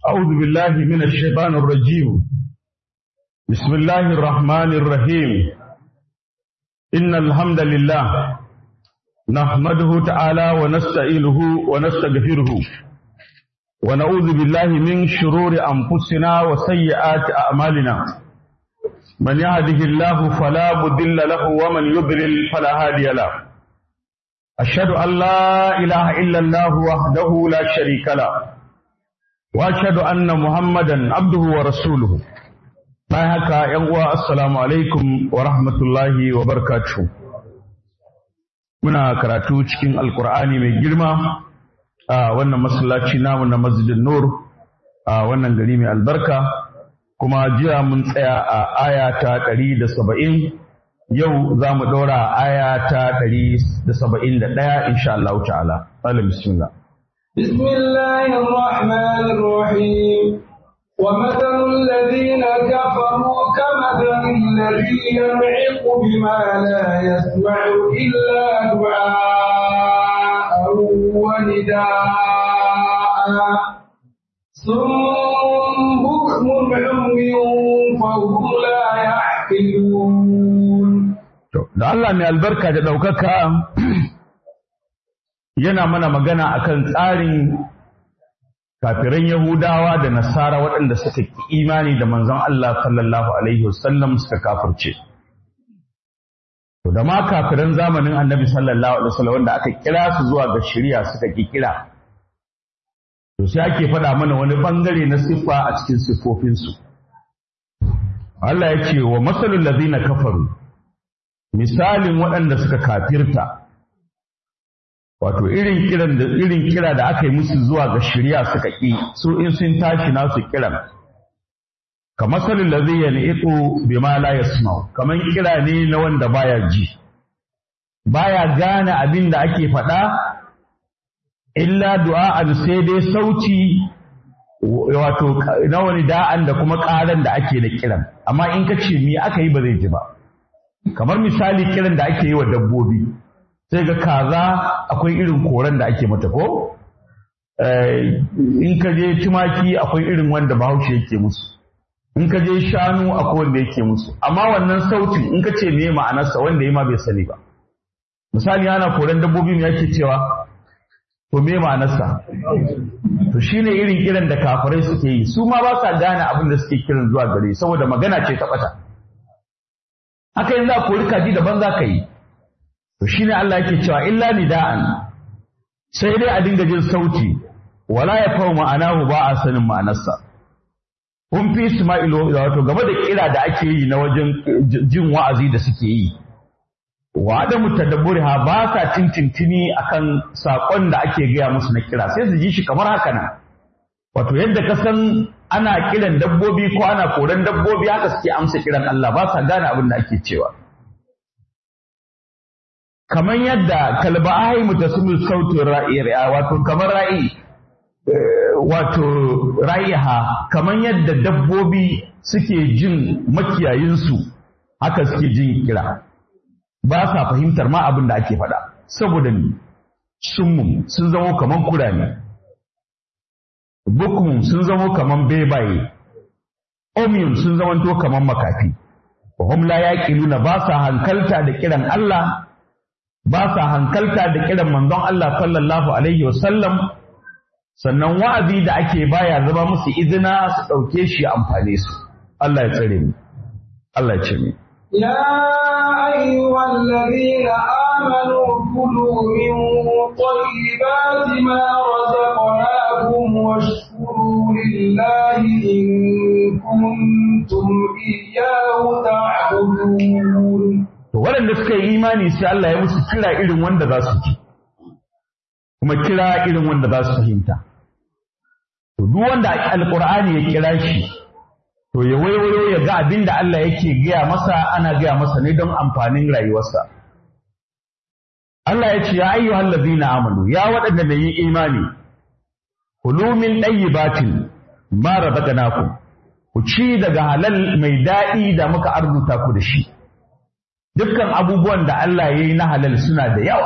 أعوذ بالله من الشيطان الرجيم بسم الله الرحمن الرحيم إن الحمد لله نحمده تعالى ونستعينه ونستغفره ونعوذ بالله من شرور أنفسنا وسيئات أعمالنا من يهده الله فلا مضل له ومن يضلل فلا هادي له أشهد أن لا إله إلا الله وحده لا شريك له وأشهد أن محمدا عبده ورسوله bayan haka ‘yan uwa assalamu alaikum wa rahmatullahi wa barakatuhu muna karatu cikin alkur'ani mai girma a wannan masallaci namu na masjidin nur a wannan gari mai albarka kuma jiya mun tsaya a aya ta ɗari da saba'in yau za mu ɗora aya ta ɗari da saba'in da ɗaya insha Allah ta'ala. Alim bismillah. بسم الله الرحمن الرحيم ومثل الذين كفروا كمثل الذي ينعق بما لا يسمع إلا دعاء ونداء صم بكم عمي فهم لا يعقلون Da Allah mai albarka da ɗaukaka yana mana magana akan tsarin kafiran Yahudawa da Nasara waɗanda suka ki imani da manzon Allah sallallahu Alaihi wasallam suka kafirce. To da ma kafiran zamanin annabi sallallahu Alaihi wasallam wanda aka kira su zuwa ga shirya suka ki kira. To sai ake faɗa mana wani ɓangare na siffa a cikin siffofinsu. Allah ya ce wa masalul ladina kafaru misalin waɗanda suka kafirta wato irin kiran da irin kira da aka yi musu zuwa ga shari'a suka ƙi su in sun tashi nasu kiran kamar salin da zai yana ito bima la yasma'u kamar kira ne na wanda baya ji baya gane abin da ake faɗa illa du'a'an sai dai sauti wato na wani da'an da kuma ƙaran da ake da kiran amma in ka ce me aka yi ba zai ji ba kamar misali kiran da ake yi wa dabbobi sai ga kaza akwai irin koren da ake mata ko in ka je tumaki akwai irin wanda bahaushe yake musu in ka je shanu akwai wanda yake musu amma wannan sautin in ka ce me ma'anarsa wanda ya ma bai sani ba misali ana koren dabbobi me yake cewa to me ma'anarsa to shine irin kiran da kafirai suke yi su ma ba sa gane abin da suke kiran zuwa gare saboda magana ce ta bata haka yanzu a kori kaji daban za ka yi to shine Allah yake cewa illa nida'an sai dai a dinga jin sauti wala ya fahu ma'anahu ba a sanin ma'anarsa kun fi Isma'ilu wato game da kira da ake yi na wajen jin wa'azi da suke yi wa adamu tadabburiha ba sa tintintini akan sakon da ake gaya musu na kira sai su ji shi kamar haka nan wato yadda ka san ana kiran dabbobi ko ana koran dabbobi haka suke amsa kiran Allah ba sa gane abin da ake cewa kamar yadda kalba ahai mutasimil sautin ra'i wato kamar ra'i wato ra'iha kamar yadda dabbobi suke jin makiyayinsu haka suke jin kira ba sa fahimtar ma abin da ake faɗa saboda ni summun sun zamo kamar kurame bukum sun zamo kaman bebaye omiyun sun zamanto kaman makafi hum la yaqiluna ba sa hankalta da kiran Allah ba sa hankalta da kiran manzon Allah sallallahu alaihi wasallam sannan wa'azi da ake baya zama musu izina su dauke shi amfane su Allah ya tsare mu Allah ya ce mu يا أيها الذين آمنوا كلوا من طيبات ما رزقناكم واشكروا لله إن كنتم إياه تعبدون To waɗanda suka yi imani sai Allah ya musu kira irin wanda za su ji, kuma kira irin wanda za su fahimta. To duk wanda Alƙur'ani ya kira shi, to ya waiwayo ya ga abin da Allah yake gaya masa ana gaya masa ne don amfanin rayuwarsa. Allah ya ce, Ya ayyuhal ladzina amanu, ya waɗanda da yi imani, kulu min ɗayyibatin ma razaqnakum ku ci daga halal mai daɗi da muka arzuta ku da shi. Dukkan abubuwan da Allah ya yi na halal suna da yawa.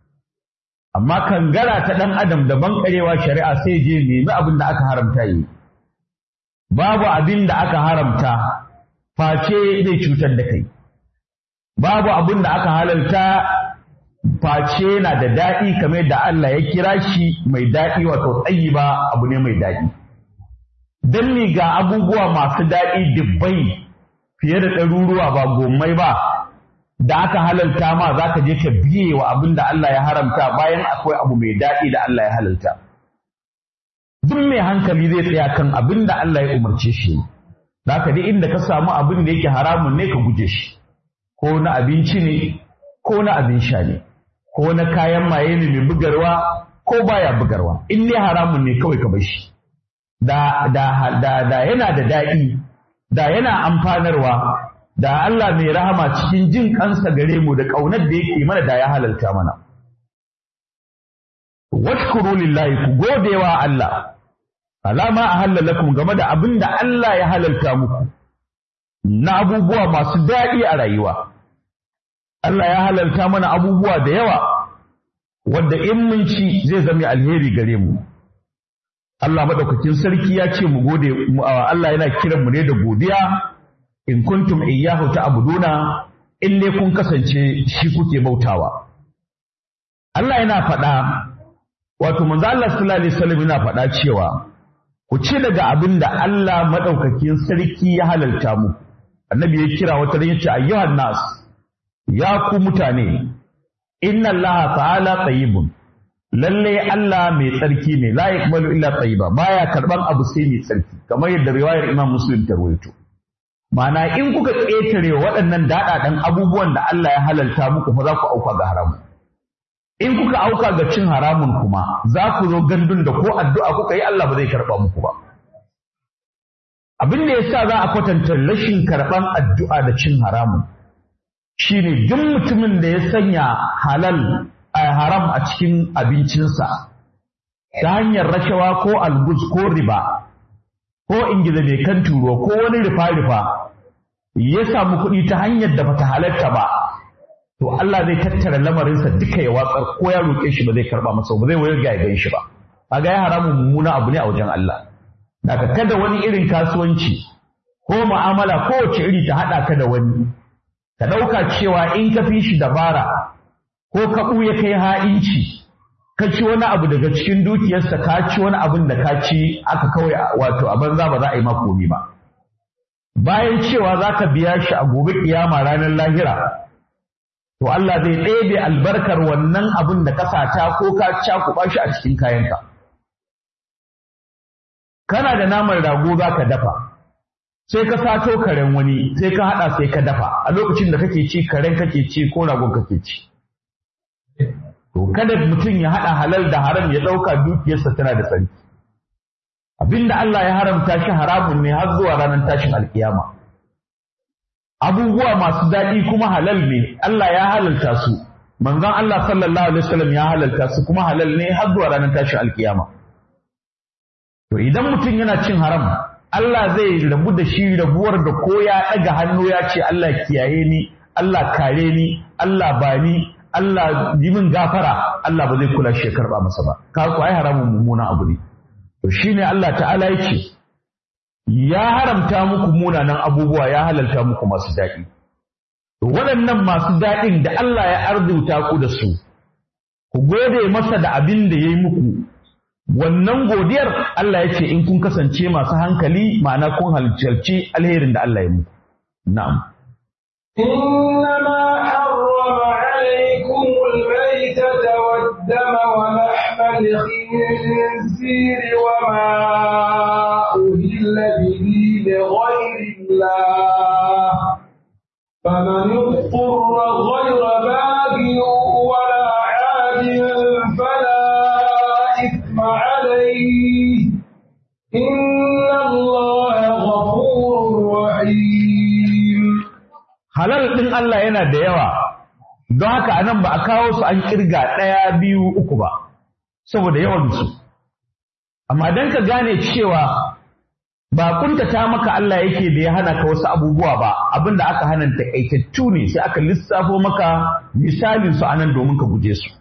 Amma kangara ta ɗan adam da bankarewa shari'a sai je nemi abin da aka haramta yi. babu abin da aka haramta face zai cutar da kai babu abin da aka halalta face yana da daɗi kamar da Allah ya kira shi mai daɗi wato tsayi ba abu ne mai daɗi don ni ga abubuwa masu daɗi dubbai fiye da ɗaruruwa ba gomai ba da aka halalta ma za ka je ka biye wa abin da Allah ya haramta bayan akwai abu mai daɗi da Allah ya halalta. Duk mai hankali zai tsaya kan abin da Allah ya umarce shi. Za ka inda ka samu abin da yake haramun ne ka guje shi, ko na abinci ne, ko na abin sha ne, ko na kayan maye ne mai bugarwa, ko baya bugarwa. In ne haramun ne kawai ka bar shi. Da, da, da, da yana da daɗi, da yana amfanarwa, da Allah mai rahama cikin jin kansa gare mu da ƙaunar da yake mana da ya halalta mana. Washkuru lillahi ku gode wa Allah, alama a halalakum game da abin da Allah ya halalta muku, na abubuwa masu daɗi a rayuwa. Allah ya halalta mana abubuwa da yawa, wadda in mun ci zai zama alheri gare mu. Allah maɗaukakin sarki ya ce mu gode, Allah yana kiran mu ne da godiya. in kuntum iyyahu ta'buduna in ne kun kasance shi kuke bautawa Allah yana faɗa wato manzo Allah sallallahu alaihi wasallam yana faɗa cewa ku ci daga abin da Allah madaukakin sarki ya halalta mu annabi ya kira wata ran yace ayyuhan nas ya ku mutane inna Allah ta'ala tayyibun lalle Allah mai tsarki ne la yaqbalu illa tayyiba baya karban abu sai mai tsarki kamar yadda riwayar Imam Muslim ta rawaito Mana in kuka ƙetare waɗannan daɗaɗen abubuwan da Allah ya halalta muku fa za ku auka ga haramun. In kuka auka ga cin haramun kuma za ku zo gandun da ko addu'a kuka yi Allah ba zai karɓa muku ba. Abin da ya sa za a kwatanta rashin karɓan addu'a da cin haramun shi ne duk mutumin da ya sanya halal a haram a cikin abincinsa ta hanyar rashawa ko algus ko riba ko ingiza mai kan turo ko wani rufa-rufa ya samu kuɗi ta hanyar da bata halatta ba to Allah zai tattara lamarinsa duka ya watsar ko ya roƙe shi ba zai karɓa masa ba zai wayar ga ya shi ba kaga ya haramun mummuna abu ne a wajen Allah daga kada wani irin kasuwanci ko mu'amala kowace iri ta haɗa ka da wani ka ɗauka cewa in ka fi shi dabara ko ka ɓuya kai ha'inci ka ci wani abu daga cikin dukiyarsa ka ci wani abin da ka ci aka kawai wato a banza ba za a yi maka komi ba bayan cewa za ka biya shi a gobe kiyama ranar lahira to Allah zai ɗebe albarkar wannan abin da ka sata ko ka cakuɓa shi a cikin kayanka kana da naman rago za ka dafa sai ka sato karen wani sai ka haɗa sai ka dafa a lokacin da kake ci karen kake ci ko ragon kake ci To kada mutum ya haɗa halal da haram ya ɗauka dukiyarsa tana da tsarki. Abinda Allah ya haramta shi haramun ne har zuwa ranar tashin alkiyama. Abubuwa masu daɗi kuma halal ne, Allah ya halalta su. Manzon Allah sallallahu alaihi wasallam ya halalta su kuma halal ne har zuwa ranar tashin alkiyama. To idan mutum yana cin haram, Allah zai rabu da shi rabuwar da ko ya ɗaga hannu ya ce Allah kiyaye ni, Allah kare ni, Allah bani, Allah yi min gafara Allah ba zai kula shi ya karba masa ba ka ku ai haramun mummuna abu ne to shine Allah ta'ala yake ya haramta muku munanan abubuwa ya halalta muku masu daɗi to waɗannan masu daɗin da Allah ya arzuta ku da su ku gode masa da abin da yayi muku wannan godiyar Allah ya ce in kun kasance masu hankali ma'ana kun halarci alherin da Allah ya muku na'am إنما حرم عليكم الميتة والدم ولحم الخنزير وما أهل به لغير الله فمن اضطر غير باغ ولا عاد فلا إثم عليه إن الله غفور رحيم halal ɗin Allah yana da yawa don haka anan ba a kawo su an kirga ɗaya biyu uku ba saboda yawansu amma don ka gane cewa ba kuntata maka Allah yake da ya hana ka wasu abubuwa ba abinda aka hana takaitattu ne sai aka lissafo maka misalin su anan domin ka guje su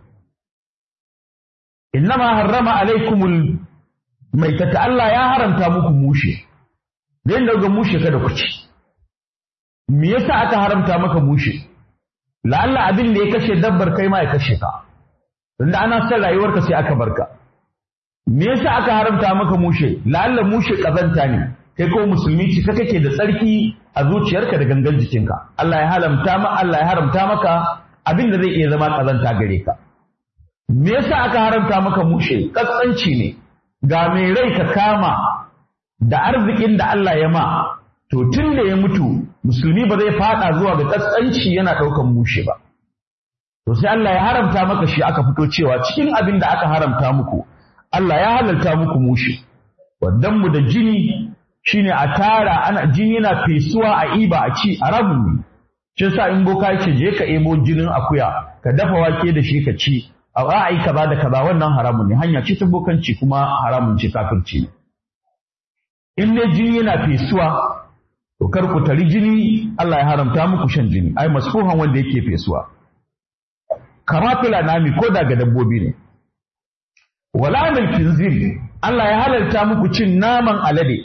innama harrama alaikumul maitata Allah ya haramta muku mushe zai daga mushe kada ku ci me yasa aka haramta maka mushe la'alla abin da ya kashe dabbar kai ma ya kashe ka tunda ana son rayuwarka sai aka barka me yasa aka haramta maka mushe la'alla mushe kazanta ne kai ko musulmi ci ka kake da tsarki a zuciyarka da gangan jikinka Allah ya haramta ma Allah ya haramta maka abin da zai iya zama kazanta gare ka me yasa aka haramta maka mushe katsanci ne ga mai rai ka kama da arzikin da Allah ya ma to tun da ya mutu musulmi ba zai fada zuwa ga katsanci yana ɗaukan mushe ba to sai Allah ya haramta maka shi aka fito cewa cikin abin da aka haramta muku Allah ya halalta muku mushe wadan mu da jini shine a tara ana jini yana fesuwa a iba a ci a rabu ne shi yasa in boka yake je ka ebo jinin akuya ka dafa wake da shi ka ci a ra'ayi kaza da kaza wannan haramun ne hanya ce ta bokanci kuma haramun ce kafirci ne in ne jini yana fesuwa to kar ku tari jini Allah ya haramta muku shan jini ai masfuhan wanda yake fesuwa kama fila nami ko daga dabbobi ne wala mil kinzir Allah ya halarta muku cin naman alade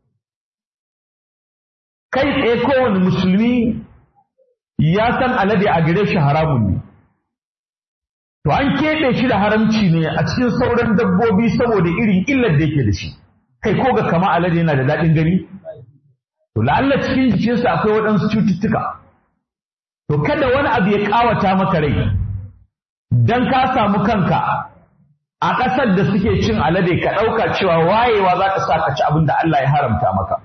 kai tsaye kowane musulmi ya san alade a gare shi haramun ne to an keɓe shi da haramci ne a cikin sauran dabbobi saboda irin illar da yake da shi kai ko ga kama alade yana da daɗin gani to la'alla cikin jikinsa akwai waɗansu cututtuka to kada wani abu ya ƙawata maka rai dan ka samu kanka a ƙasar da suke cin alade ka ɗauka cewa wayewa za ka sa ka ci abin da Allah ya haramta maka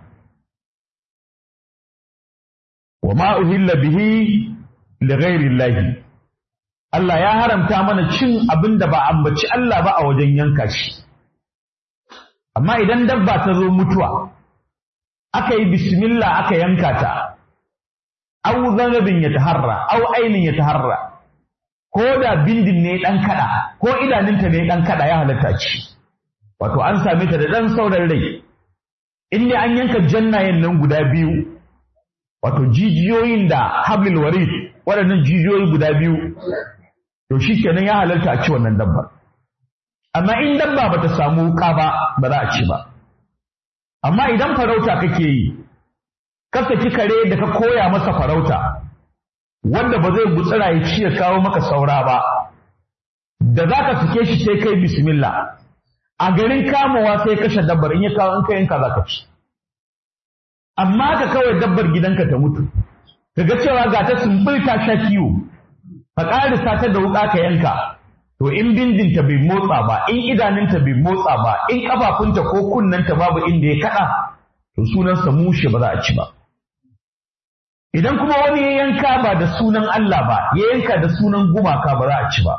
wa ma uhilla bihi li ghairi Allah ya haramta mana cin abin da ba ambaci Allah ba a wajen yanka shi amma idan dabba ta zo mutuwa aka yi bismillah aka yanka ta au zanabin ya taharra au ainin ya taharra ko da bindin ne dan kada ko idaninta ne dan kada ya halatta ci wato an same ta da dan sauran rai in ne an yanka jannayen nan guda biyu wato jijiyoyin da hablil warid waɗannan jijiyoyi guda biyu to shi kenan ya halarta a ci wannan dabbar amma in dabba bata samu wuka ba ba za a ci ba amma idan farauta kake yi ka saki kare da ka koya masa farauta wanda ba zai gutsira ya ci ya kawo maka saura ba da za ka sake shi sai kai bismillah a garin kamawa sai kashe dabbar in ya kawo in ka yanka za ka ci amma ka kawai dabbar gidanka ta mutu ka ga cewa ga ta sumbul ta sha kiwo ka ƙarisa ta da wuƙa ka yanka to in bindinta bai motsa ba in idanunta bai motsa ba in ƙafafunta ko kunnanta babu inda ya kaɗa to sunansa mushe ba za a ci ba idan kuma wani ya yanka ba da sunan Allah ba ya yanka da sunan gumaka ba za a ci ba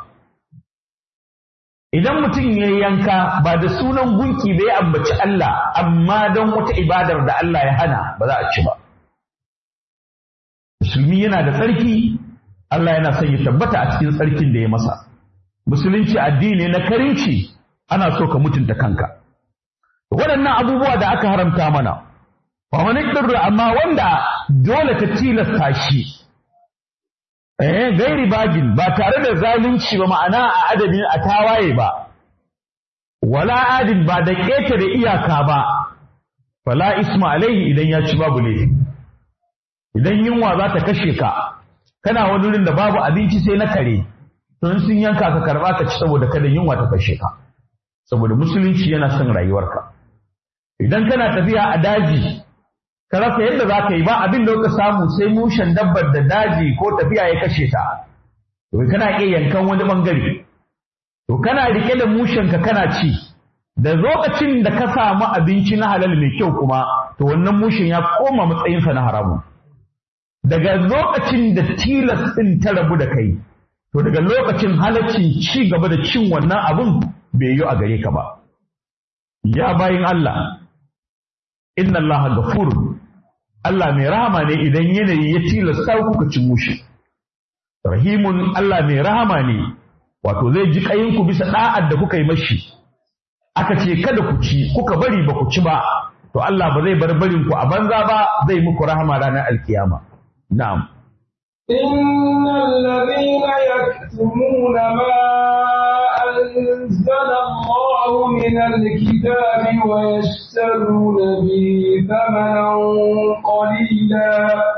idan mutum ya yanka ba da sunan gunki bai ambaci Allah amma don wata ibadar da Allah ya hana ba za a ci ba musulmi yana da tsarki Allah yana son ya tabbata a cikin tsarkin da ya masa musulunci addini na karinci ana so ka mutunta kanka waɗannan abubuwa da aka haramta mana fa wani amma wanda dole ka tilasta shi eh gairi bagin ba tare da zalunci ba ma'ana a adadin a tawaye ba wala adin ba da keta da iyaka ba fala isma alaihi idan ya ci babu laifi idan yunwa za ta kashe ka kana wani wurin da babu abinci sai na kare to in sun yanka ka karba ka ci saboda kada yunwa ta kashe ka saboda musulunci yana son rayuwarka idan kana tafiya a daji ka rasa yadda za ka yi ba abin da ka samu sai mushen dabbar da daji ko tafiya ya kashe ta to kana iya yankan wani bangare to kana rike da mushen ka kana ci da lokacin da ka samu abinci na halal mai kyau kuma to wannan mushen ya koma matsayinsa na haramun daga lokacin da tilas ɗin ta rabu da kai to daga lokacin halaccin ci gaba da cin wannan abun bai yi a gare ka ba ya bayin Allah inna Allah gafurun Allah mai rahama ne idan yanayi ya tilasta kuka ci mushi rahimun Allah mai rahama ne wato zai ji kayinku bisa da'ar da kuka yi mashi aka ce kada ku ci kuka bari ba ku ci ba to Allah ba zai bar barin ku a banza ba zai muku rahama ranar alkiyama na'am إن الذين يكتمون ما أنزل الله الله من الكتاب ويشترون به ثمنا قليلا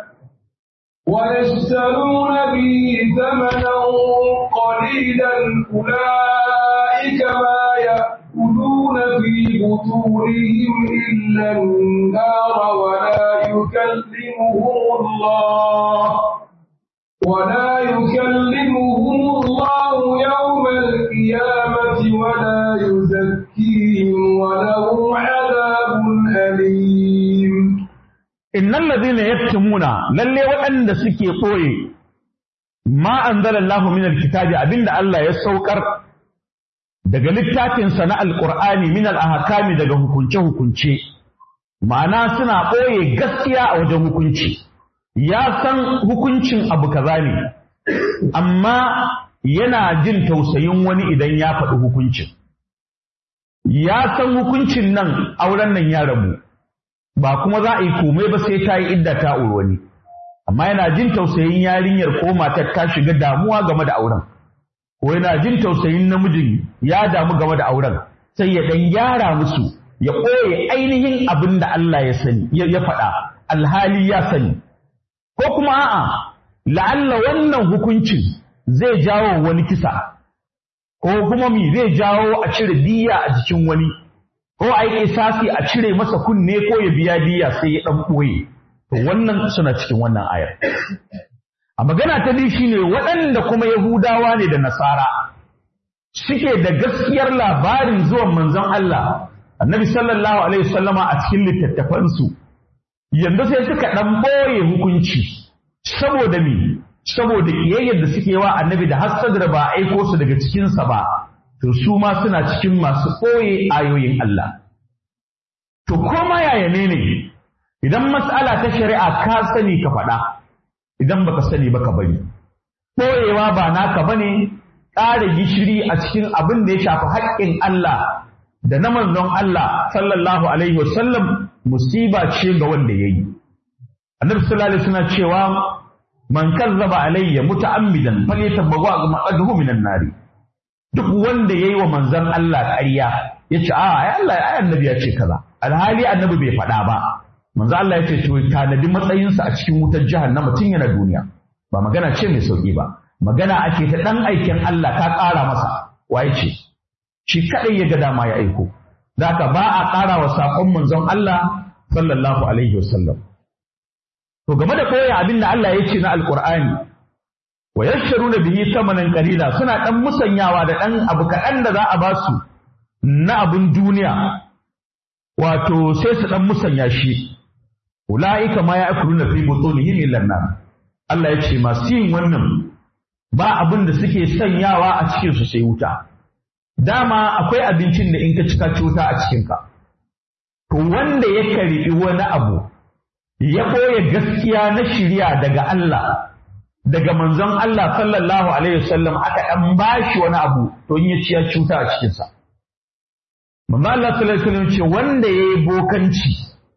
ويشترون به ثمنا قليلا أولئك ما يأكلون في بطونهم إلا النار ولا يكلمهم الله ولا يكلمهم الله يوم القيامة ولا يزكيهم ولهم عذاب أليم innal ladina yaktumuna lalle waɗanda suke ɓoye ma anzalallahu min alkitabi abinda Allah ya saukar daga littafinsa na alqur'ani min alahkami daga hukunce hukunce ma'ana suna ɓoye gaskiya a wajen hukunci ya san hukuncin abu kaza ne amma yana jin tausayin wani idan ya faɗi hukuncin ya san hukuncin nan auren nan ya rabu ba kuma za a yi komai ba sai ta yi idda ta auri wani amma yana jin tausayin yarinyar ko matar ta shiga damuwa game da auren ko yana jin tausayin namijin ya damu game da auren sai ya dan gyara musu ya ɓoye ainihin abin da Allah ya sani ya faɗa alhali ya sani ko kuma a'a la'alla wannan hukuncin zai jawo wani kisa ko kuma mi zai jawo a cire diya a jikin wani ko a yi isasi a cire masa kunne ko ya biya diya sai ya ɗan ɓoye to wannan suna cikin wannan ayar a magana ta biyu shine waɗanda kuma yahudawa ne da nasara suke da gaskiyar labarin zuwan manzon Allah annabi sallallahu alaihi wasallama a cikin littattafansu yanzu sai suka ɗan ɓoye hukunci saboda me saboda kiyayyar da suke wa annabi da hassadar ba aiko su daga cikinsa ba to su ma suna cikin masu ɓoye ayoyin Allah. To koma yaya ne ne idan mas'ala ta shari'a ka sani ka faɗa idan baka sani baka bari. Ɓoyewa ba naka bane ƙara gishiri a cikin abin da ya shafi haƙƙin Allah da na manzon Allah sallallahu alaihi wasallam musiba ce ga wanda ya yi. Annabi sallallahu alaihi wasallam cewa man kazzaba alayya muta'ammidan falyatabawwa maqadahu minan nari. duk wanda ya yi wa manzan Allah ƙarya ya ce a ai Allah ai annabi ya ce kaza alhali annabi bai faɗa ba manzan Allah ya ce to tanadi matsayinsa a cikin wutar jahannama tun yana duniya ba magana ce mai sauki ba magana ake ta ɗan aikin Allah ka ƙara masa waye ce shi kaɗai ya ga dama ya aiko zaka ba a ƙara wa saƙon manzon Allah sallallahu alaihi wasallam to game da koya abin da Allah ya ce na alƙur'ani wa yashtaruna bihi thamanan qalila suna dan musanyawa da dan abu kaɗan da za a ba su na abun duniya wato sai su dan musanya shi ulaika ma ya'kuluna fi butunihim illa nar Allah ya ce masu yin wannan ba abin da suke sanyawa a cikin su sai wuta dama akwai abincin da in ka cika cuta a cikin ka to wanda ya karbi wani abu ya ɓoye gaskiya na shiriya daga Allah daga manzon Allah sallallahu alaihi wasallam aka dan bashi wani abu to in ya ci ya cuta a cikin sa manzon Allah sallallahu alaihi wasallam ce wanda yayi bokanci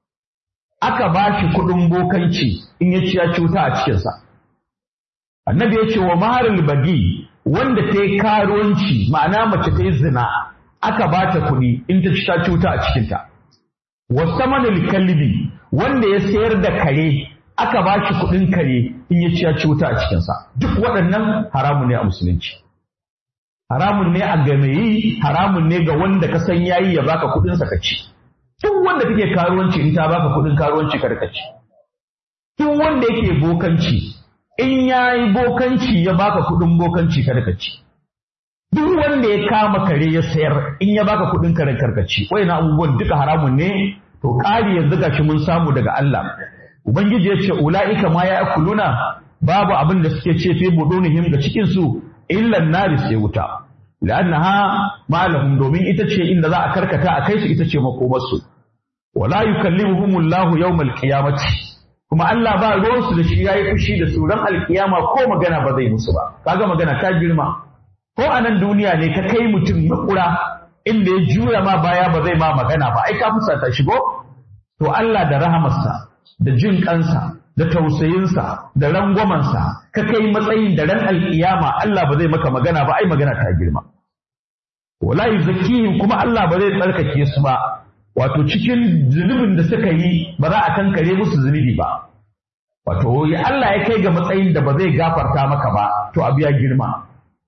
aka bashi kudin bokanci in ya ci ya cuta a cikin sa annabi ya ce wa maharul bagi wanda ta yi karuwanci ma'ana mace ta yi zina aka ba ta kuɗi in ta ci ta cuta a cikinta wasamanul kalbi wanda ya sayar da kare aka ba shi kuɗin kare in ya ci ya cuta a cikinsa duk waɗannan haramun ne a musulunci haramun ne a gameyi haramun ne ga wanda ka san yayi ya baka kuɗinsa ka ci duk wanda kake karuwanci in ta baka kuɗin karuwanci ka ci duk wanda yake bokanci in ya yi bokanci ya baka kuɗin bokanci kada ka ci duk wanda ya kama kare ya sayar in ya baka kuɗin karen karkaci na abubuwan duka haramun ne to ƙari yanzu gashi mun samu daga Allah ubangiji ya ce ula'ika ma ya kuluna babu abin da suke ce fi budunihim ga cikin su illa nari sai wuta la'annaha ma'alahum domin ita ce inda za a karkata a kai su ita ce makomarsu wala yukallimuhumullahu yawmal qiyamati kuma Allah ba ruwansu da shi yayi fushi da su ran alkiyama ko magana ba zai musu ba kaga magana ta girma ko a nan duniya ne ka kai mutum makura inda ya jura ma baya ba zai ma magana ba ai ka fusata shi ko to Allah da rahamarsa da jin kansa da tausayinsa da rangwamansa ka kai matsayin da ran alkiyama Allah ba zai maka magana ba ai magana ta girma wala yuzakkihim kuma Allah ba zai tsarkake su ba wato cikin zunubin da suka yi ba za a kankare musu zunubi ba wato ya Allah ya kai ga matsayin da ba zai gafarta maka ba to abu ya girma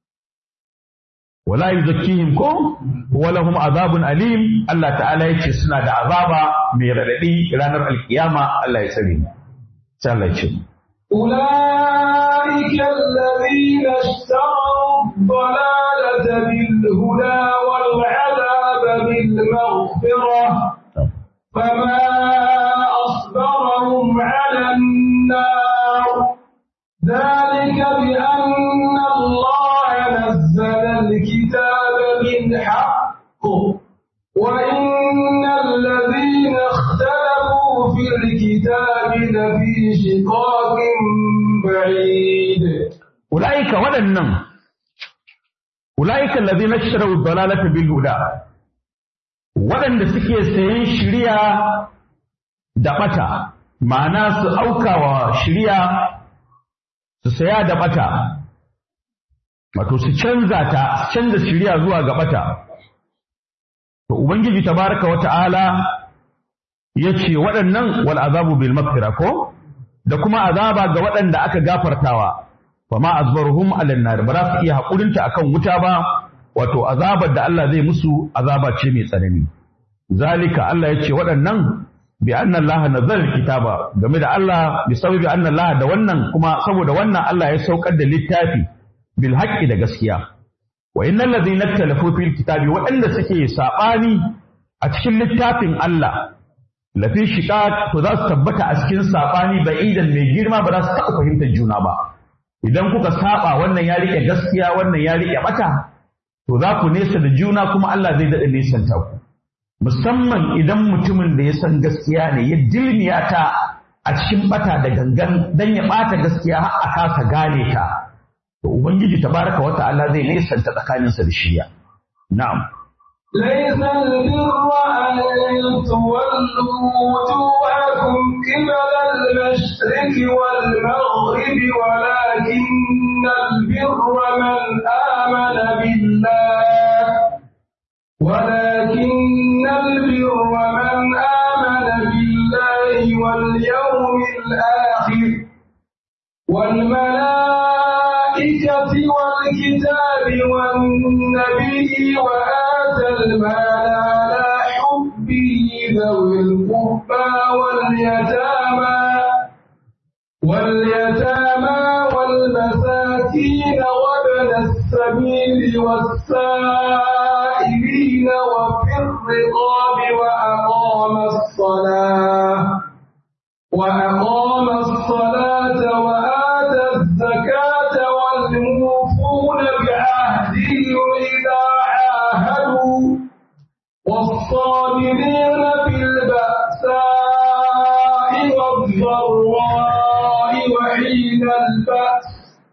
wala yuzakkihim ko wala hum azabun alim Allah ta'ala yace suna da azaba mai radadi ranar alkiyama Allah ya tsare sai Allah ya ce أولئك الذين اشتروا الضلالة بالهدى والعذاب بالمغفرة فما أصبرهم على النار ذلك بأن الله نزل الكتاب بالحق وإن الذين اختلفوا في الكتاب لفي شقاق بعيد ulaika waɗannan ulaika allazina ishtaraw dalalata bil huda waɗanda suke sayan shiriya da bata ma'ana su aukawa shiriya su saya da bata wato su canza ta su canza shiriya zuwa ga bata to ubangiji tabaraka wa ta'ala yace waɗannan wal azabu bil maghfira ko da kuma azaba ga waɗanda aka gafartawa fa ma azbaruhum alan nar ba za su iya hakurinta akan wuta ba wato azabar da Allah zai musu azaba ce mai tsanani zalika Allah ya ce waɗannan bi anna Allah nazzala kitaba game da Allah bi sababi anna Allah da wannan kuma saboda wannan Allah ya saukar da littafi bil haqqi da gaskiya wa innal ladhina ikhtalafu fil kitabi waɗanda suke sabani a cikin littafin Allah lafi shiqaq to za su tabbata a cikin sabani ba'idan mai girma ba za su taɓa fahimtar juna ba idan kuka saba wannan ya rike gaskiya wannan ya rike bata to za ku nesa da juna kuma Allah zai daɗa nesanta ku musamman idan mutumin da ya san gaskiya ne ya dilmiya ta a cikin bata da gangan dan ya bata gaskiya har a kasa gane ta to ubangiji tabaraka wa ta'ala zai nesanta tsakaninsa da shiya na'am ليس البر أن تولوا وجوهكم قبل المشرق والمغرب ولكن البر من آمن بالله ولكن البر من آمن بالله واليوم الآخر والملائكة والكتاب والنبي وآتى المال على حبه ذوي القربى واليتامى واليتامى والمساكين وابن السبيل والسائلين وفي الرقاب وأقام الصلاة وأقام الصلاة وآتى الزكاة والموفون بعهدهم إذا عاهدوا والصابرين في البأساء والضراء وحين البأس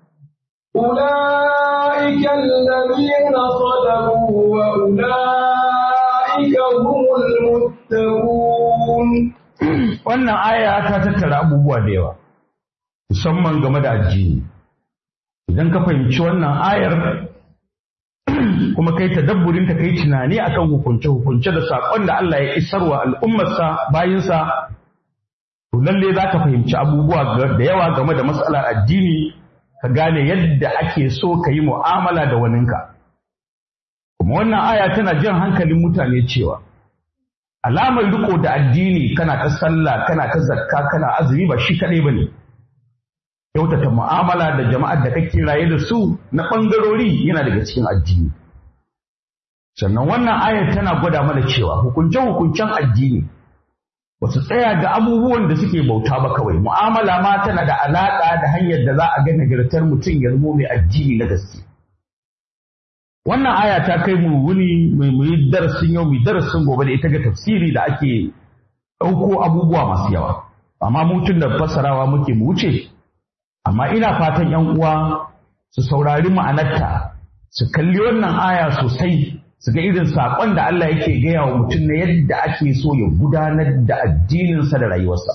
أولئك الذين صدقوا وأولئك هم المتقون wannan aya ta tattara abubuwa da yawa musamman game da addini idan ka fahimci wannan ayar kuma kai tadabburin ta kai tunani akan hukunce hukunce da sakon da Allah ya isarwa al'ummarsa bayinsa to lalle za ka fahimci abubuwa da yawa game da matsalar addini ka gane yadda ake so ka yi mu'amala da waninka kuma wannan aya tana jan hankalin mutane cewa alamar riko da addini kana ta sallah kana ta zakka kana azumi ba shi kadai bane kyautata mu'amala da jama'ar da kake raye da su na bangarori yana daga cikin addini sannan wannan ayar tana gwada mana cewa hukunce hukuncen addini ba su tsaya ga abubuwan da suke bauta ba kawai mu'amala ma tana da alaƙa da hanyar da za a ga nagartar mutum ya zamo mai addini na gaske wannan aya ta kai mu wuni mai muyi darasin yau mai darasin gobe da ita ga tafsiri da ake ɗauko abubuwa masu yawa amma mutum da fassarawa muke mu wuce amma ina fatan yan uwa su saurari ma'anarta su kalli wannan aya sosai su ga irin saƙon da Allah yake gaya wa mutum na yadda ake so ya gudanar da addininsa da rayuwarsa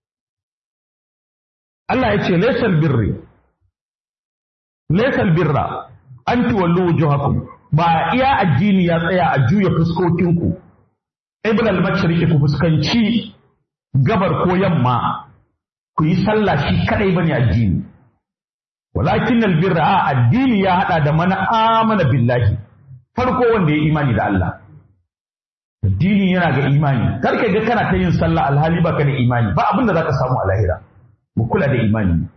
Allah ya ce laisal birri laisal birra an tuwallu wujuhakum ba iya addini ya tsaya a juya fuskokinku ibn al-mashriqi ku fuskanci gabar ko yamma ku yi sallah shi kadai bane addini walakin albirra a addini ya hada da mana amana billahi farko wanda ya imani da Allah addini yana ga imani kar ka ga kana ta yin sallah alhali baka da imani ba abin da zaka samu a lahira mu kula da imani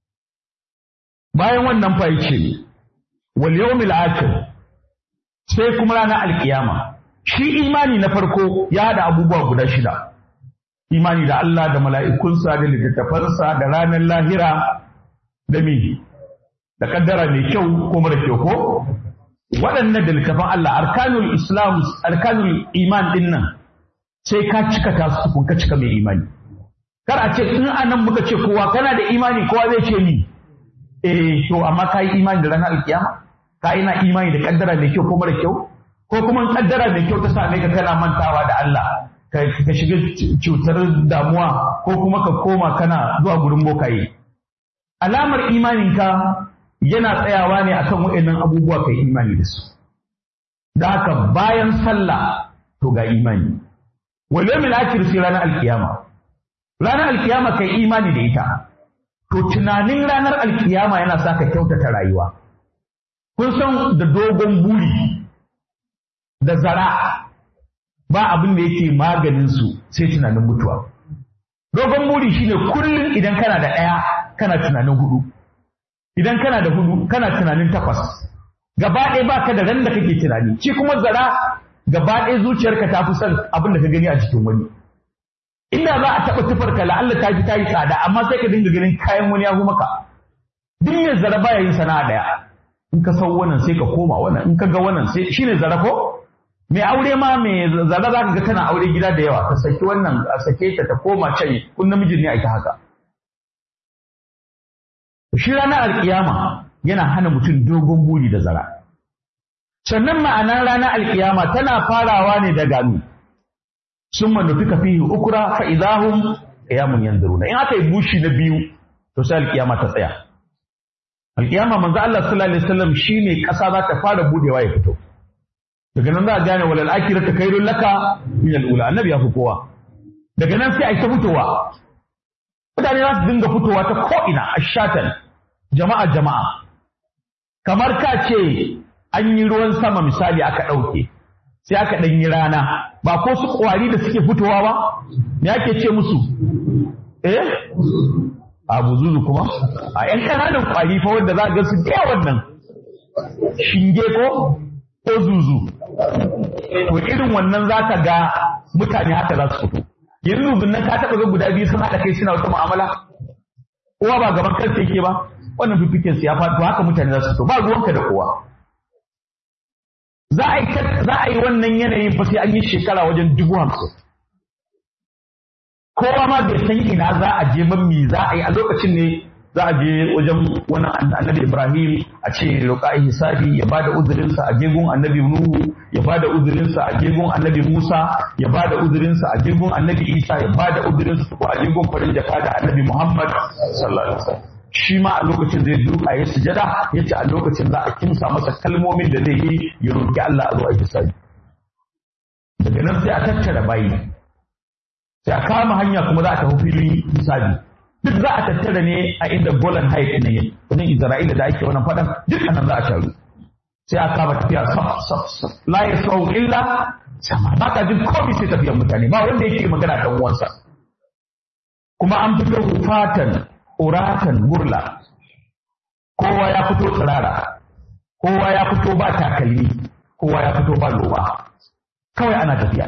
bayan wannan fa yace wal yawmil akhir sai kuma ranar alkiyama shi imani na farko ya hada abubuwa guda shida imani da Allah da mala'ikunsa da littattafansa da ranar lahira da mi da kaddara mai kyau ko mara kyau ko waɗannan da littafan Allah arkanul islam arkanul iman din nan sai ka cika ta su kun ka cika mai imani kar a ce in anan muka ce kowa kana da imani kowa zai ce ni eh to amma ka yi imani da ranar alkiyama ka ina imani da kaddara mai kyau ko mara kyau ko kuma kaddara mai kyau ta same ka kana mantawa da Allah ka shiga cutar damuwa ko kuma ka koma kana zuwa gurin bokaye alamar imaninka yana tsayawa ne akan waɗannan abubuwa kai imani da su da haka bayan sallah to ga imani wal yawmil akhir sai ranar alkiyama ranar alkiyama kai imani da ita to tunanin ranar alkiyama yana sa ka kyautata rayuwa kun san da dogon buri da zara ba abin da yake maganin su sai tunanin mutuwa dogon buri shine kullum idan kana da ɗaya kana tunanin hudu idan kana da hudu kana tunanin takwas gaba ɗaya ba ka da ran da kake tunani shi kuma zara gaba ɗaya zuciyarka ta fi son abin da ka gani a cikin wani inda za a taɓa tufarka la'alla ta fi ta yi tsada amma sai ka dinga ganin kayan wani ya maka duk mai zara baya yin sana'a ɗaya in ka san wannan sai ka koma wannan in ka ga wannan sai shine zara ko mai aure ma mai zara za ka ga tana aure gida da yawa ka saki wannan a sake ta ta koma can kun namijin ne a ita haka shi ranar alkiyama yana hana mutum dogon buri da zara sannan ma'anar ranar alkiyama tana farawa ne daga mi sun manufi ka fihi ukura fa idahum qiyamun yanzuruna in aka yi bushi na biyu to sai alkiyama ta tsaya alkiyama manzo Allah sallallahu alaihi wasallam shine kasa za ta fara budewa ya fito daga nan za a gane walal akhiratu khairul laka min al-ula annabi ya fi kowa daga nan sai a ta fitowa mutane za su dinga fitowa ta ko'ina a shatan jama'a jama'a kamar ka ce an yi ruwan sama misali aka ɗauke sai aka ɗan yi rana ba ko su ƙwari da suke fitowa ba me ake ce musu eh a buzuzu kuma a ‘yan ƙananan ƙwari fa wanda za a ga su da wannan shinge ko ko zuzu to irin wannan za ka ga mutane haka za su fito yanzu nan ka taɓa ga guda biyu sun haɗa kai suna wata mu'amala kowa ba gaban kansa yake ba wannan fifikin su ya faɗi to haka mutane za su fito ba ruwanka da kowa za a yi za a yi wannan yanayin fa sai an yi shekara wajen dubu hamsin kowa ma bai san ina za a je man me za a yi a lokacin ne za a je wajen wani annabi Ibrahim a ce roƙa hisabi ya bada uzurinsa a jegun annabi Nuhu ya bada uzurinsa a jegun annabi Musa ya bada uzurinsa a jegun annabi Isa ya bada uzurinsa ko a jegun farin jaka da annabi Muhammad sallallahu alaihi wasallam shi ma a lokacin zai duka ya sujada ya ce a lokacin za a kimsa masa kalmomin da zai yi ya roƙi Allah a zo a hisabi daga nan sai a tattara bayi sai a kama hanya kuma za a tafi filin hisabi duk za a tattara ne a inda Golan Heights ne wajen Isra'ila da ake wannan faɗan duk anan za a taru sai a kama tafiya saf saf saf la yasau illa sama ba ka jin komai sai tafiyar mutane ba wanda yake magana dan uwansa kuma an fito fatan uratan gurla kowa ya fito tsirara kowa ya fito ba takalmi kowa ya fito ba loba kawai ana tafiya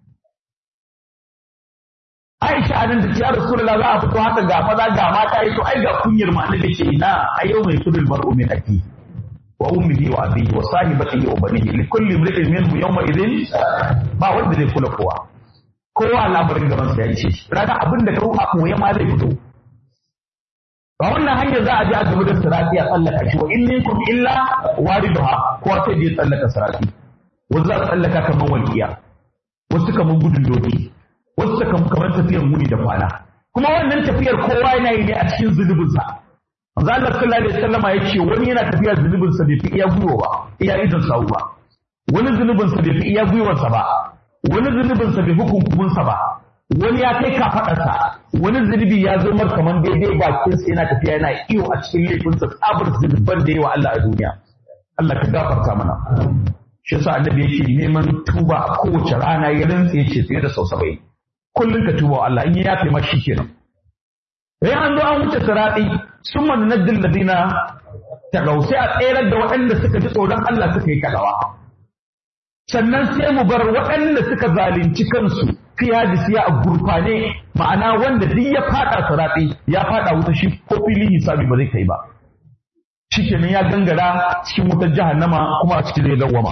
Aisha anan da ya Rasulullah za a fito haka ga maza ga mata yi to ai ga kunyar ma annabi ce ina a yau mai kudul mar'u min aki wa ummihi wa abihi wa sahibatihi wa banihi li kulli imri'in minhum yawma idhin ba wanda zai kula kowa kowa labarin gaban sa ya ce raga abin da ka a koya ma zai fito ba wannan hanyar za a je a gaba da sirati a tsallaka shi wa in minkum illa wariduha kowa sai je tsallaka sirati wasu za a tsallaka kamar walƙiya wasu kamar gudun doki wasu suka kamar tafiyar muni da kwana kuma wannan tafiyar kowa yana yi ne a cikin zunubinsa manzo Allah sallallahu alaihi wasallama ya ce wani yana tafiya zunubinsa bai fi iya gwiwa ba iya idan sawu ba wani zunubinsa bai fi iya gwiwarsa ba wani zunubinsa bai fi kunkuminsa ba wani ya kai kafaɗarsa wani zunubi ya zo mar kamar daidai bakinsa yana tafiya yana iyo a cikin laifinsa tsabar zunuban da yawa Allah a duniya Allah ka gafarta mana shi yasa annabi yake neman tuba a kowace rana ya rantsa ya ce fiye da sau saba'in kullum ka tuba wa Allah in ya yafe ma shi kenan sai an zo an wuce sirati sun man naddil ladina tagaw sai a tsayar da waɗanda suka ji tsoron Allah suka yi kadawa sannan sai mu bar waɗanda suka zalunci kansu fi hadisi a gurfane ma'ana wanda duk ya fada sirati ya fada wuta shi ko filin hisabi ba zai kai ba shikenan ya gangara cikin wutar jahannama kuma a cikin zai dawwama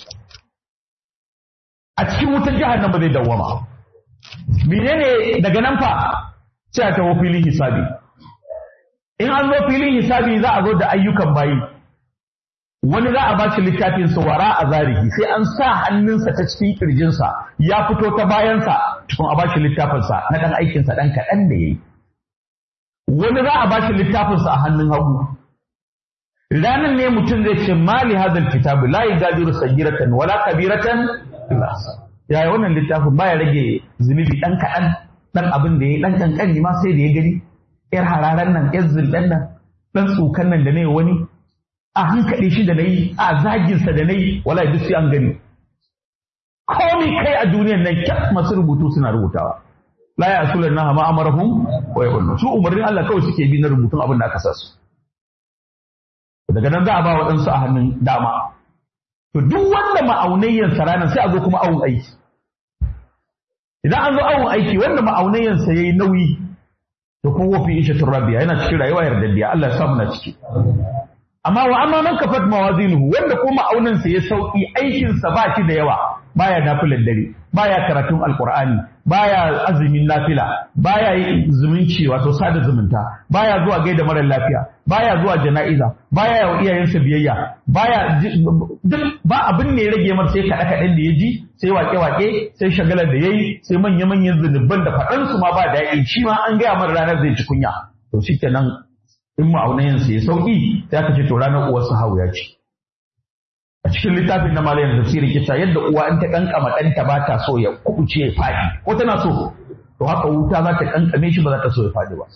a cikin wutar jahannama zai dawwama menene daga nan fa sai a taho filin hisabi in an zo filin hisabi za a zo da ayyukan bayi wani za a ba shi littafin sa wara a zarihi sai an sa hannunsa ta cikin kirjinsa ya fito ta bayansa tukun a ba shi littafinsa na ɗan aikinsa ɗan kaɗan da ya yi wani za a ba shi littafinsa a hannun hagu ranar ne mutum zai ce mali hadal kitabu la yugadiru sagiratan wala kabiratan illa yaya wannan littafin baya rage zunubi dan kaɗan dan abin da ya dan kankani ma sai da ya gani yar hararan nan yar zulɗan nan dan tsukan nan da ne wani a hankali shi da nayi a zagin sa da nayi wala duk sai an gani komai kai a duniyar nan kyas masu rubutu suna rubutawa la ya asulan na ma amarahum wa yaqulu su umarnin Allah kawai suke bi na rubutun abin da aka sa su daga nan za a ba waɗansu a hannun dama to duk wanda ma'aunayyan ranar sai a zo kuma awon aiki idan an zo awon aiki wanda ma'aunayyan sa yayi nauyi to ko wafi isha turabiya yana cikin rayuwa yardaddiya Allah ya sa muna ciki amma wa amma man kafat mawazinuhu wanda ko ma'aunan sa ya sauki aikin sa ba shi da yawa baya nafilan dare baya karatun alqur'ani baya azumin nafila baya yin zumunci wato sada zumunta baya zuwa gaida mara lafiya baya zuwa jana'iza baya yawa iyayensa biyayya baya duk ba abin ne ya rage mar sai kaɗe kaɗen da ya ji sai wake wake sai shagalar da yayi sai manya manyan zunuban da faɗan su ma ba daɗi shi ma an gaya mar ranar zai ci kunya to shikenan in ma'aunayensa ya sauki sai aka ce to ranar uwarsa hawu ya ci a cikin littafin na malayan tafsiri kita yadda uwa in ta kankama ɗanta ba ta so ya kubuce ya faɗi ko tana so to haka wuta za ta kankame shi ba za ta so ya faɗi ba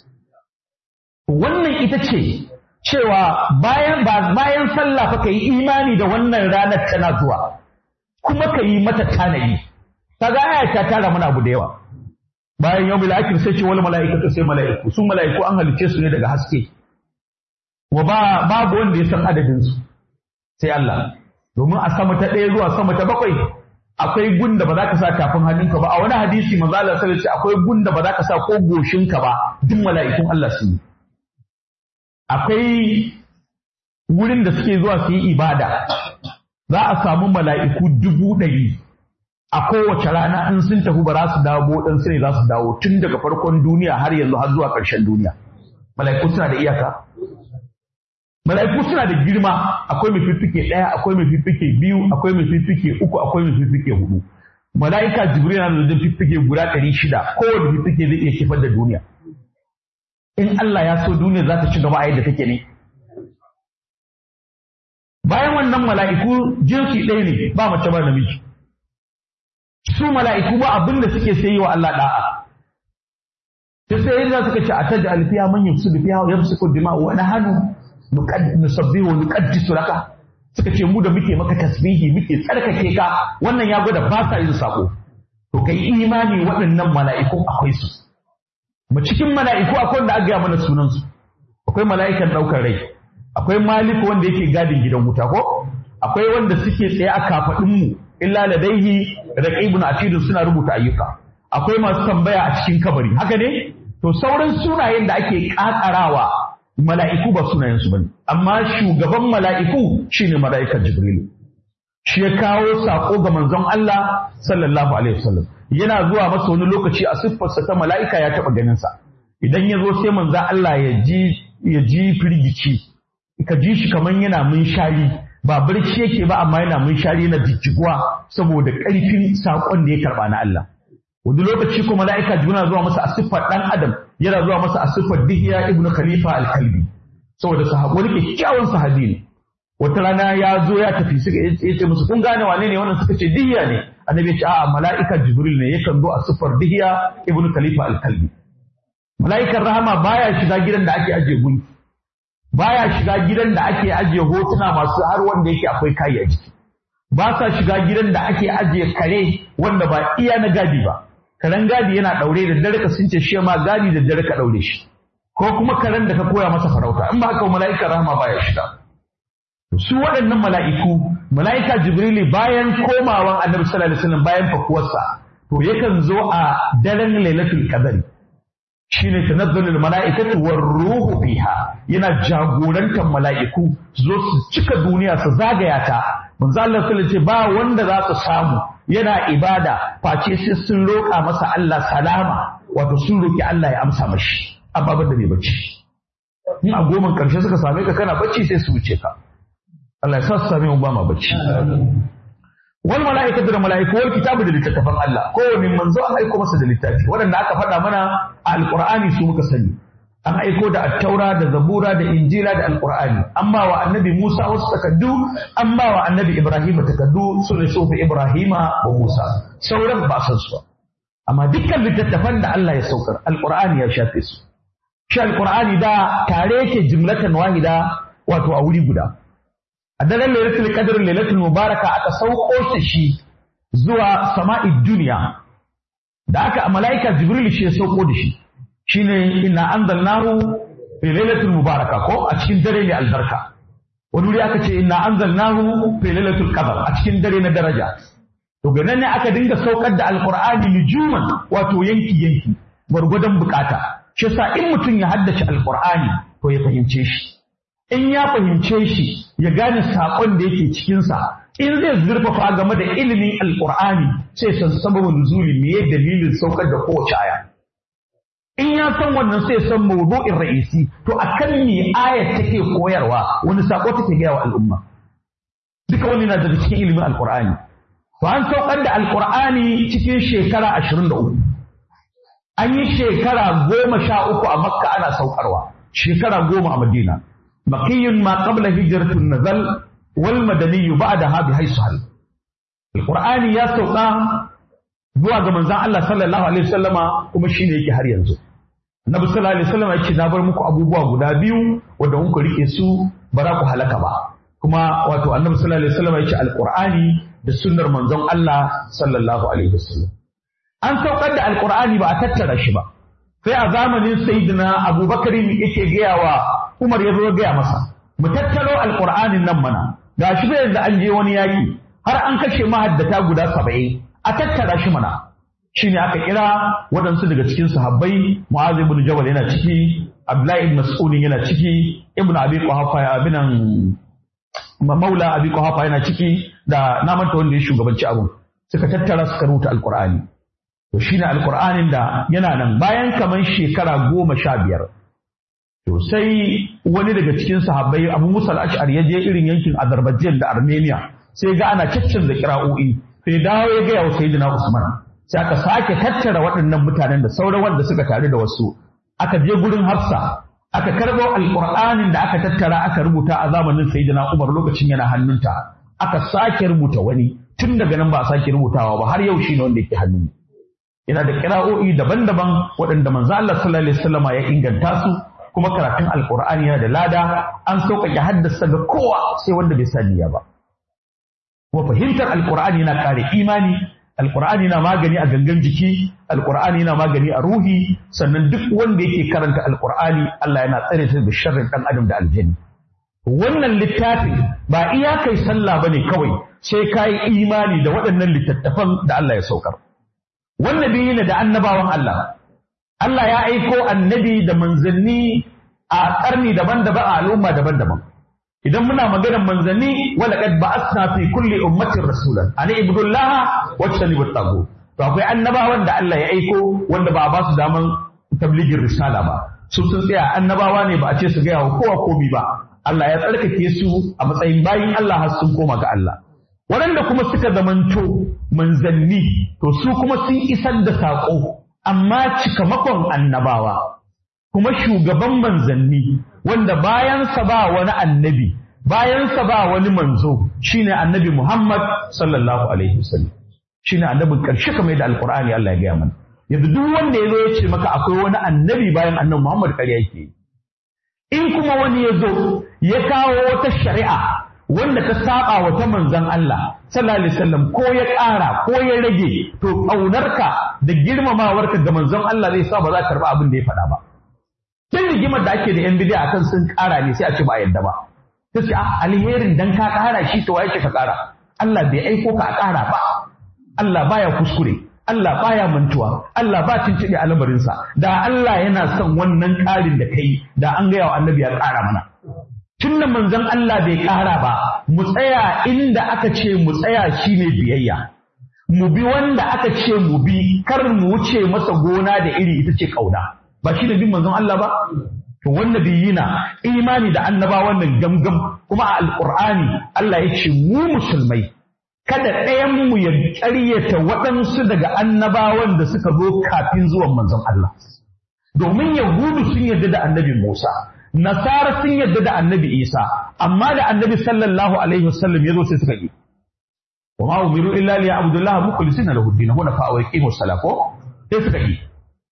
wannan ita ce cewa bayan ba bayan sallah fa kai imani da wannan ranar tana zuwa kuma ka yi mata tanadi kaga aya ta tara mana abu da yawa bayan yau akhir sai ce wal mala'ikatu sai mala'iku su mala'iku an halice su ne daga haske wa ba babu wanda ya san adadin su sai Allah domin a sama ta ɗaya zuwa sama ta bakwai akwai gunda ba za ka sa tafin hannunka ba a wani hadisi manzo Allah sallallahu alaihi akwai gunda ba za ka sa ko goshinka ba duk mala'ikun Allah su yi akwai wurin da suke zuwa su yi ibada za a samu mala'iku dubu ɗari a kowace rana in sun tafi ba za su dawo dan sai za su dawo tun daga farkon duniya har yanzu har zuwa ƙarshen duniya mala'iku suna da iyaka Mala'iku suna da girma akwai mai fiffike ɗaya, akwai mai fiffike biyu, akwai mai fiffike uku, akwai mai fiffike hudu. Mala'ika Jibril na da fiffike guda ɗari shida, kowane fiffike zai iya kifar da duniya. In Allah ya so duniya za ta ci gaba a yadda take ne. Bayan wannan mala'iku jinsi ɗaya ne ba mace ba namiji. Su mala'iku ba abin da suke sai wa Allah da'a. Sai sai yadda suka ce a taja alfiya man yafsu biya yamsuku dima'u wa nahanu nusabbihu wa nuqaddisu laka suka ce mu da muke maka tasbihi muke tsarkake ka wannan ya gwada ba sa yin sako to kai imani waɗannan mala'ikun akwai su mu cikin mala'iku akwai wanda aka gaya mana sunan su akwai mala'ikan ɗaukar rai akwai maliku wanda yake gadin gidan wuta ko akwai wanda suke tsaye a kafadin mu illa ladaihi raqibun atidun suna rubuta ayyuka akwai masu tambaya a cikin kabari haka ne to sauran sunayen da ake kakarawa mala'iku ba sunayensu ba ne, amma shugaban mala'iku shi ne mala'ikar Jibrilu. Shi ya kawo saƙo ga manzon Allah sallallahu Alaihi wasallam. Yana zuwa masa wani lokaci a siffarsa ta mala'ika ya taɓa ganinsa. Idan ya zo sai manzon Allah ya ji ya ji firgici, ka ji shi kamar yana munshari, ba barci yake ba amma yana munshari yana jijjiguwa saboda ƙarfin saƙon da ya karɓa na Allah. wani lokaci kuma mala'ika juna zuwa masa a siffar ɗan adam yana zuwa masa a siffar dihiya ibn khalifa al-kalbi saboda wani kyakkyawan sahabi ne wata rana ya zo ya tafi suka ya ce musu kun gane wane ne wannan suka ce dihiya ne annabi ya ce a'a mala'ika jibril ne yakan zo a siffar dihiya ibnu khalifa al-kalbi mala'ikan rahama baya shiga gidan da ake ajiye gunki baya shiga gidan da ake ajiye hotuna masu har wanda yake akwai kayi a ciki ba sa shiga gidan da ake ajiye kare wanda ba iya na gadi ba karen gadi yana daure da dare ka sun ce shi ma gadi da dare ka daure shi ko kuma karen da ka koya masa farauta in ba haka mala'ika rahama baya shiga su waɗannan mala'iku mala'ika jibrili bayan komawan annabi sallallahu alaihi wasallam bayan fakuwarsa to yakan zo a daren lailatul qadari shine tanazzalul mala'ikatu war ruhu fiha yana jagorantar mala'iku zo su cika duniya su zagaya ta manzo Allah sallallahu alaihi ba wanda za su samu yana ibada face sai sun roƙa masa Allah salama wato sun roki Allah ya amsa mashi amma banda bai bacci in a goman karshe suka same ka kana bacci sai su wuce ka Allah ya sa su same mu ba ma bacci wal mala'ikatu da mala'iku wal kitabu da littattafan Allah kowane manzo an aiko masa da littafi waɗanda aka faɗa mana a alqur'ani su muka sani an aiko da attaura da zabura da injila da alqur'ani an ba wa annabi Musa wasu takaddu an ba wa annabi Ibrahim takaddu su ne sofi Ibrahima wa Musa sauran ba san su amma dukkan littattafan da Allah ya saukar alqur'ani ya shafe su shi alqur'ani da tare yake jumlatan wahida wato a wuri guda a daren lailatul qadr lailatul mubaraka aka sauko shi shi zuwa sama'id duniya da aka malaika jibril shi ya sauko da shi shine inna anzalnahu fi lailatul mubaraka ko a cikin dare ne albarka wani wuri aka ce inna anzalnahu fi lailatul qadr a cikin dare na daraja to ga ne aka dinga saukar da alqur'ani nujuman wato yanki yanki gwargwadon bukata shi yasa in mutum ya haddace alqur'ani to ya fahimce shi in ya fahimce shi ya gane saƙon da yake cikinsa in zai zurfafa game da ilimin alƙur'ani sai san sababin nuzuli me dalilin saukar da kowace aya in ya san wannan sai san mawdu'in ra'isi to akan me ayat take koyarwa wani saƙo take gaya wa al'umma duka wani na daga cikin ilimin alƙur'ani to an saukar da alƙur'ani cikin shekara ashirin da uku an yi shekara goma sha uku a makka ana saukarwa shekara goma a madina بقي ما قبل هجرة النزل والمدني بعدها بحيث هل القرآن يا سوقا zuwa ga manzon Allah sallallahu alaihi wasallama kuma shine yake har yanzu Annabi sallallahu alaihi wasallama yake na bar muku abubuwa guda biyu wanda kun ku rike su ba za ku halaka ba kuma wato Annabi sallallahu alaihi wasallama yake alqur'ani da sunnar manzon Allah sallallahu alaihi wasallam an saukar da alqur'ani ba a tattara shi ba sai a zamanin sayyidina Abubakar yake gaya wa Umar ya zo ya gaya masa mu tattaro alqur'anin nan mana ga shi bai da an je wani yaki har an kashe mahaddata guda saba'in a tattara shi mana shine aka kira waɗansu daga cikin sahabbai Mu'az ibn Jabal yana ciki Abdullahi ibn Mas'ud yana ciki Ibn Abi Quhafa abinan Maula Abi Quhafa yana ciki da na manta wanda ya shugabanci abun suka tattara suka rubuta alqur'ani to shine alqur'anin da yana nan bayan kaman shekara goma sha biyar To sai wani daga cikin sahabbai Abu Musa al-Ash'ari ya je irin yankin Azerbaijan da Armenia sai ga ana caccanza kira'o'i sai dawo ya ga wa Sayyidina Usman sai aka sake tattara waɗannan mutanen da sauran wanda suka tare da wasu aka je gurin Hafsa aka karɓo alƙur'anin da aka tattara aka rubuta a zamanin Sayyidina Umar lokacin yana hannunta aka sake rubuta wani tun daga nan ba a sake rubutawa ba har yau shi ne wanda yake hannun yana da kira'o'i daban-daban waɗanda manzo Allah sallallahu alaihi wasallam ya inganta su kuma karatun alkur'ani yana da lada an sauƙaƙe haddasa ga kowa sai wanda bai sa niyya ba kuma fahimtar alkur'ani yana ƙare imani alkur'ani yana magani a gangan jiki alkur'ani yana magani a ruhi sannan duk wanda yake karanta alkur'ani Allah yana tsare ta da sharrin ɗan adam da aljanni wannan littafin ba iya kai sallah bane kawai sai ka yi imani da waɗannan littattafan da Allah ya saukar wannan biyu ne da annabawan Allah Allah ya aiko annabi da manzanni a ƙarni daban-daban a al'umma daban-daban. Idan muna maganar manzanni wala qad ba'athna fi kulli ummatin rasulan ani ibudullaha wa tanibu tagu. To akwai annabawan da Allah ya aiko wanda ba a ba su daman tabligin risala ba. Su sun tsaya annabawa ne ba a ce su gaya wa kowa komi ba. Allah ya tsarkake su a matsayin bayin Allah har sun koma ga Allah. Waɗanda kuma suka zamanto manzanni to su kuma sun isar da saƙo amma cikamakon annabawa kuma shugaban manzanni wanda bayansa ba wani annabi bayansa ba wani manzo shine annabi Muhammad sallallahu alaihi wasallam shine annabin karshe kamar da alqur'ani Allah ya gaya mana yanzu duk wanda ya zo ya ce maka akwai wani annabi bayan annabi Muhammad ƙarya yake yi in kuma wani ya zo ya kawo wata shari'a wanda ta saba wa ta manzon Allah sallallahu alaihi wasallam ko ya ƙara ko ya rage to ƙaunarka da girmamawarka ga manzon Allah zai sa ba za ka karba abin da ya faɗa ba tun rigimar da ake da yan bidiya akan sun ƙara ne sai a ce ba a yadda ba sai ce ah alherin dan ka ƙara shi to waye ka ƙara Allah bai aiko ka a ƙara ba Allah baya kuskure Allah baya mantuwa Allah ba tuntuɓe a lamarinsa da Allah yana son wannan ƙarin da kai da an gaya wa annabi ya ƙara mana tun da manzon Allah bai ƙara ba mu tsaya inda aka ce mu tsaya shine biyayya mu bi wanda aka ce mu bi kar mu wuce masa gona da iri ita ce ƙauna ba shi da bin manzon Allah ba to wannan biyina imani da annabawan nan gamgam kuma a alqur'ani Allah ya ce mu musulmai kada ɗayan mu ya ƙaryata waɗansu daga annabawan da suka zo kafin zuwan manzon Allah domin yahudu sun yarda da annabi Musa nasara sun yarda da annabi Isa amma da annabi sallallahu alaihi wasallam ya zo sai suka yi wa ma umiru illa li abdullah mukhlisina lahu din huwa fa wa yaqimu salako sai suka yi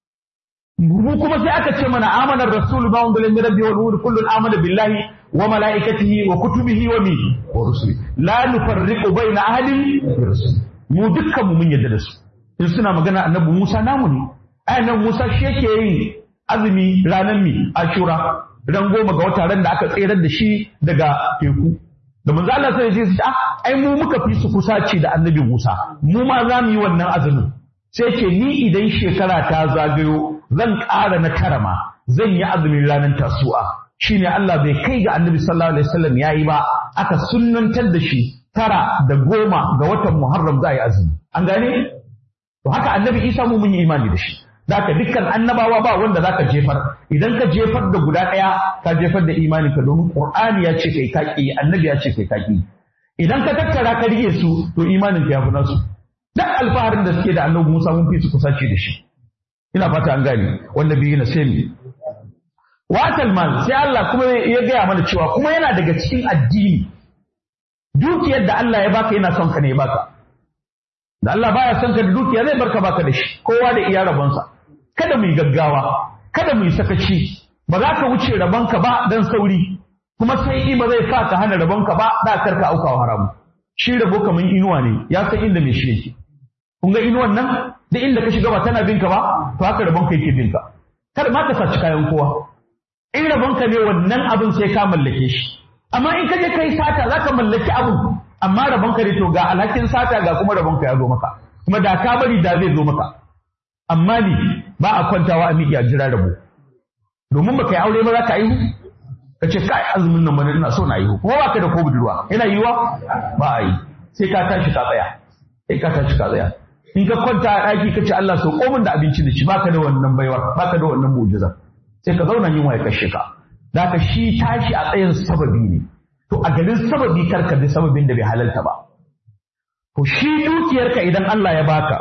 mu kuma sai aka ce mana amana rasul ba wanda min rabbi wal nur kullun amana billahi wa malaikatihi wa kutubihi wa mi wa rusuli la nufarriqu baina ahadin min rusul mu dukkan mu mun yadda da su in suna magana annabi Musa namu ne ayan Musa shi yake yin azumi ranar mi ashura ran goma ga wata ran da aka tserar da shi daga teku da manzo Allah sai ya ce ai mu muka fi su kusaci da annabi Musa mu ma za mu yi wannan azumin sai ce ni idan shekara ta zagayo zan ƙara na karama zan yi azumin ranar tasu'a shine Allah bai kai ga annabi sallallahu alaihi wasallam yayi ba aka sunnantar da shi tara da goma ga watan Muharram za a yi azumi an gane to haka annabi Isa mu mun yi imani da shi zaka dukkan annabawa ba wanda zaka jefar idan ka jefar da guda ɗaya ka jefar da imani ka domin Qur'ani ya ce kai kaki annabi ya ce kai kaki idan ka tattara ka rike su to imanin ka ya fi nasu duk alfaharin da suke da annabi Musa mun fi su kusaci da shi ina fata an gane wanda biyu na sai mi watal mal sai Allah kuma ya gaya mana cewa kuma yana daga cikin addini dukiyar da Allah ya baka yana son ka ne ya baka da Allah baya son ka da dukiya zai barka baka da shi kowa da iya rabonsa kada mu yi gaggawa kada mu yi sakaci ba za ka wuce rabonka ba dan sauri kuma sai ba zai sa ka hana rabonka ba da karka aukawa haramu shi rabo kamar inuwa ne ya san inda mai shi yake kun ga inuwan nan duk inda ka shiga ba tana binka ba to haka rabon ka yake binka kada ma ka saci kayan kowa in rabon ka ne wannan abin sai ka mallake shi amma in ka je kai sata za ka mallaki abin amma rabon ka ne to ga alhakin sata ga kuma rabon ka ya zo maka kuma da ka bari da zai zo maka amma ni ba a kwantawa a miƙa jira rabo domin baka yi aure ba za ka aihu ka ce kai azumin nan bane ina so na aihu kuma ba ka da ko budurwa yana yiwa ba a yi sai ka tashi ka tsaya sai ka tashi ka tsaya in ka kwanta a ɗaki ka ce Allah so komin da abinci da shi baka da wannan baiwar baka da wannan mu'jiza sai ka zauna yin waye kashe ka da ka shi tashi a tsayin sababi ne to a garin sababi kar ka bi sababin da bai halalta ba to shi dukiyarka idan Allah ya baka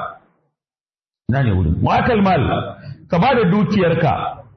na ne wurin mu'atal mal ka ba da dukiyarka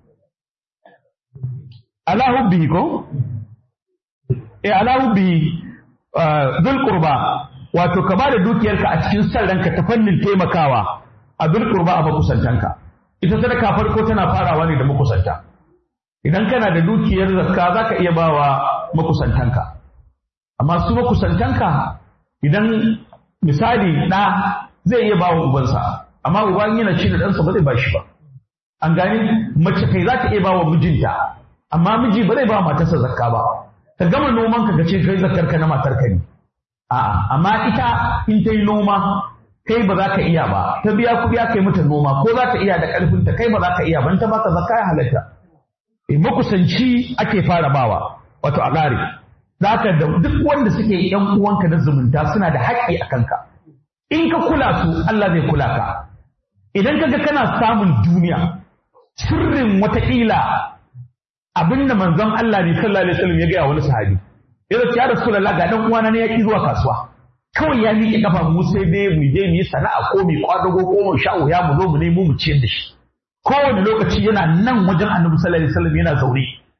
ala hubbi ko eh ala hubbi dhul qurba wato ka bada dukiyarka a cikin san ranka ta fannin taimakawa a bil qurba a makusantanka ita sadaka farko tana farawa ne da makusanta idan kana da dukiyar zakka zaka iya bawa makusantanka amma su makusantanka idan misali ɗa zai iya bawa ubansa amma uban yana ci da ɗansa ba zai ba shi ba an gani mace kai za ta iya bawa mijinta amma miji ba zai ba matarsa zakka ba ka gama noman ka ce kai zakkar ka na matar ka ne A'a, amma ita in ta yi noma kai ba za ka iya ba, ta biya kuɗi aka yi mata noma ko za ta iya da ƙarfinta kai ba za ka iya ba, ta baka zakka ya halatta. E, makusanci ake fara bawa, wato a ƙare. Za ka da duk wanda suke ‘yan uwanka na zumunta suna da haƙƙi a kanka. In ka kula su, Allah zai kula ka. Idan ka ga kana samun duniya, sirrin wataƙila abin da manzon Allah ne sallallahu alaihi wasallam ya gaya wani sahabi. ya ce ya rasulullah ga dan uwana ne ya ki zuwa kasuwa kawai ya miƙe kafa mu sai dai mu je mu yi sana'a ko mu kwadago ko mu sha wuya mu zo mu nemo mu ciyar da shi kowane lokaci yana nan wajen annabi sallallahu alaihi wasallam yana zaune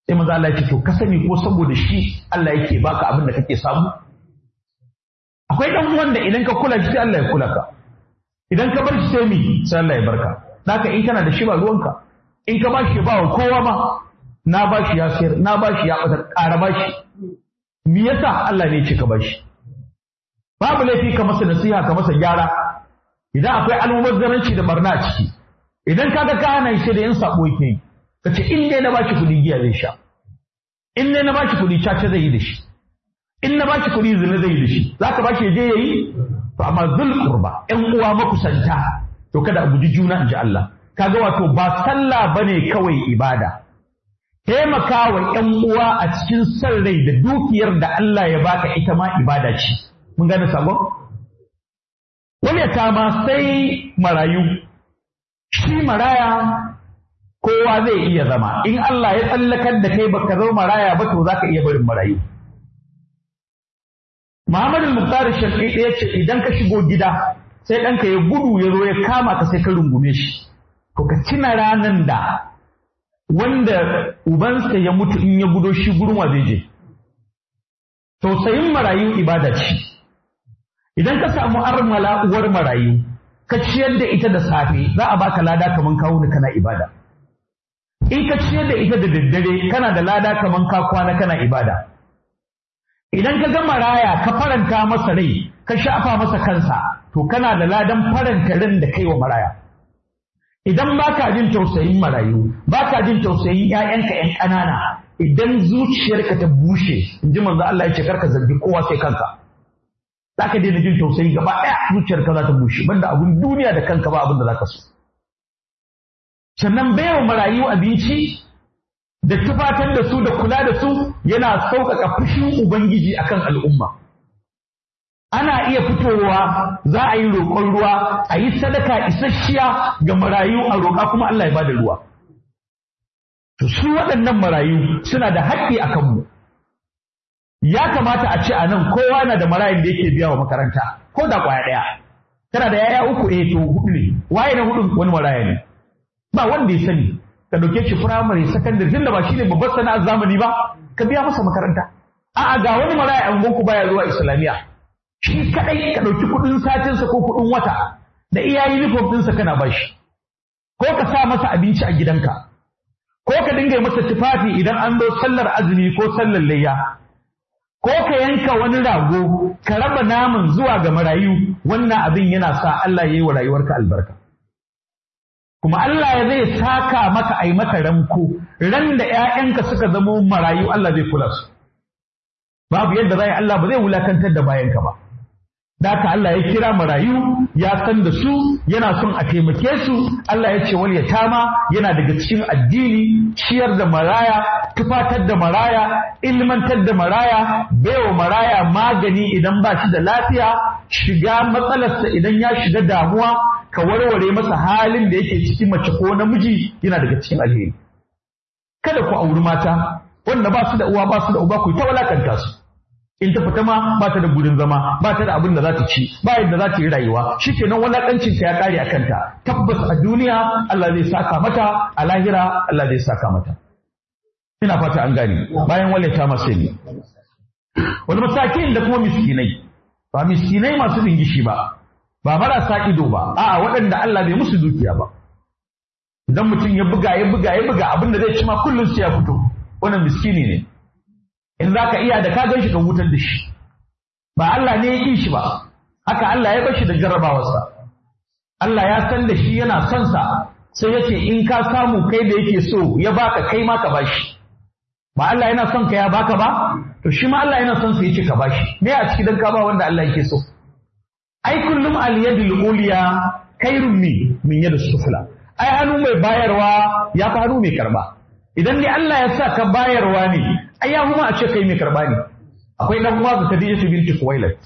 sai manzo Allah ya ce to ka sani ko saboda shi Allah yake baka abin da kake samu akwai dan uwan da idan ka kula shi sai Allah ya kula ka idan ka bar shi sai mi sai Allah ya barka naka in kana da shi ba ruwanka in ka bashi ba wa kowa ma na bashi ya sayar na bashi ya bata ƙara bashi me yasa Allah ne ya ce ka bashi babu laifi ka masa nasiha ka masa gyara idan akwai almubazzaranci da barna a ciki idan kaga ka hana shi da yin sabo yake yi ka ce in dai na bashi kuɗi giya zai sha in dai na bashi kuɗi caca zai yi da shi in na bashi kuɗi zina zai yi da shi za ka bashi ya je ya yi to amma zul qurba ƴan uwa makusanta to kada a guji juna in ji Allah kaga wato ba sallah bane kawai ibada taimaka wa ƴan uwa a cikin san rai da dukiyar da Allah ya baka ita ma ibada ce mun gane sabon wani ya kama sai marayu shi maraya kowa zai iya zama in Allah ya tsallakar da kai baka zama maraya ba to zaka iya barin marayu Muhammadu Muktar Shafi ya ce idan ka shigo gida sai ɗanka ya gudu ya zo ya kama ka sai ka rungume shi to ka tuna ranan da wanda ubansa ya mutu in ya gudo shi gurin wa zai je tausayin marayu ibada ce idan ka samu armala uwar marayu ka ciyar da ita da safe za a baka lada kaman kawo ni kana ibada in ka ciyar da ita da daddare kana da lada kaman ka kwana kana ibada idan ka ga maraya ka faranta masa rai ka shafa masa kansa to kana da ladan faranta ran da kai wa maraya idan baka jin tausayin marayu baka jin tausayin ƴaƴanka ƴan ƙanana idan zuciyarka ta bushe in ji manzo Allah ya ce karka zargi kowa sai kanka za ka daina jin tausayi gaba ɗaya zuciyarka za ta bushe banda abun duniya da kanka ba abin da za ka so sannan baiwa marayu abinci da tufatar da su da kula da su yana sauƙaƙa fushin ubangiji akan al'umma ana iya fitowa za a yi roƙon ruwa a yi sadaka isasshiya ga marayu a roƙa kuma Allah ya bada ruwa to su waɗannan marayu suna da haƙƙi a kanmu ya kamata a ce a nan kowa na da marayin da yake biya wa makaranta ko da ƙwaya ɗaya tana da yaya uku eh to hudu ne waye na hudu wani maraya ne ba wanda ya sani ka ɗauke shi firamare sakandare tunda ba shine babbar sana'ar zamani ba ka biya masa makaranta a'a ga wani maraya an gonku baya zuwa islamiyya shi kadai ka ɗauki kuɗin satinsa ko kuɗin wata da iya uniform ɗinsa kana bashi ko ka sa masa abinci a gidanka ko ka dinga masa tufafi idan an zo sallar azumi ko sallar layya ko ka yanka wani rago ka raba naman zuwa ga marayu wannan abin yana sa Allah ya yi wa rayuwarka albarka kuma Allah ya zai saka maka ai maka ranko ran da ƴaƴanka suka zama marayu Allah zai kula su babu yadda zai Allah ba zai wulakantar da bayanka ba Daka Allah ya kira marayu ya san da su yana son a taimake su Allah ya ce wal yatama yana daga cikin addini ciyar da maraya tufatar da maraya ilmantar da maraya baiwa maraya magani idan ba shi da lafiya shiga matsalarsa idan ya shiga damuwa ka warware masa halin da yake ciki mace ko namiji yana daga cikin alheri kada ku auri mata wanda ba su da uwa ba su da uba ku ta walakanta su in ta fita ma ba ta da gurin zama ba ta da abin da za ta ci ba yadda za ta yi rayuwa shikenan walakancin ta ya kare a kanta tabbas a duniya Allah zai saka mata a lahira Allah zai saka mata ina fata an gane bayan wallata masu ne wani masakin da kuma miskinai ba miskinai masu dingishi ba ba marasa ido ba a'a waɗanda Allah bai musu dukiya ba idan mutum ya buga ya buga ya buga abin da zai ci ma kullum sai ya fito wannan miskini ne in za ka iya da ka gan shi ka hutar da shi ba Allah ne ya ƙi shi ba haka Allah ya bar shi da jarrabawarsa Allah ya san da shi yana son sa sai ya ce in ka samu kai da yake so ya baka kai ma ka bashi ba Allah yana son ka ya baka ba to shi ma Allah yana son sa yace ka bashi me a ciki dan ka ba wanda Allah yake so ai kullum al yadul uliya khairun min min yadus sufla ai hannu mai bayarwa ya fi hannu mai karba idan ni Allah ya sa ka bayarwa ne ai ya kuma a ce kai mai karba ne akwai dan uwa da Khadija binti Khuwailid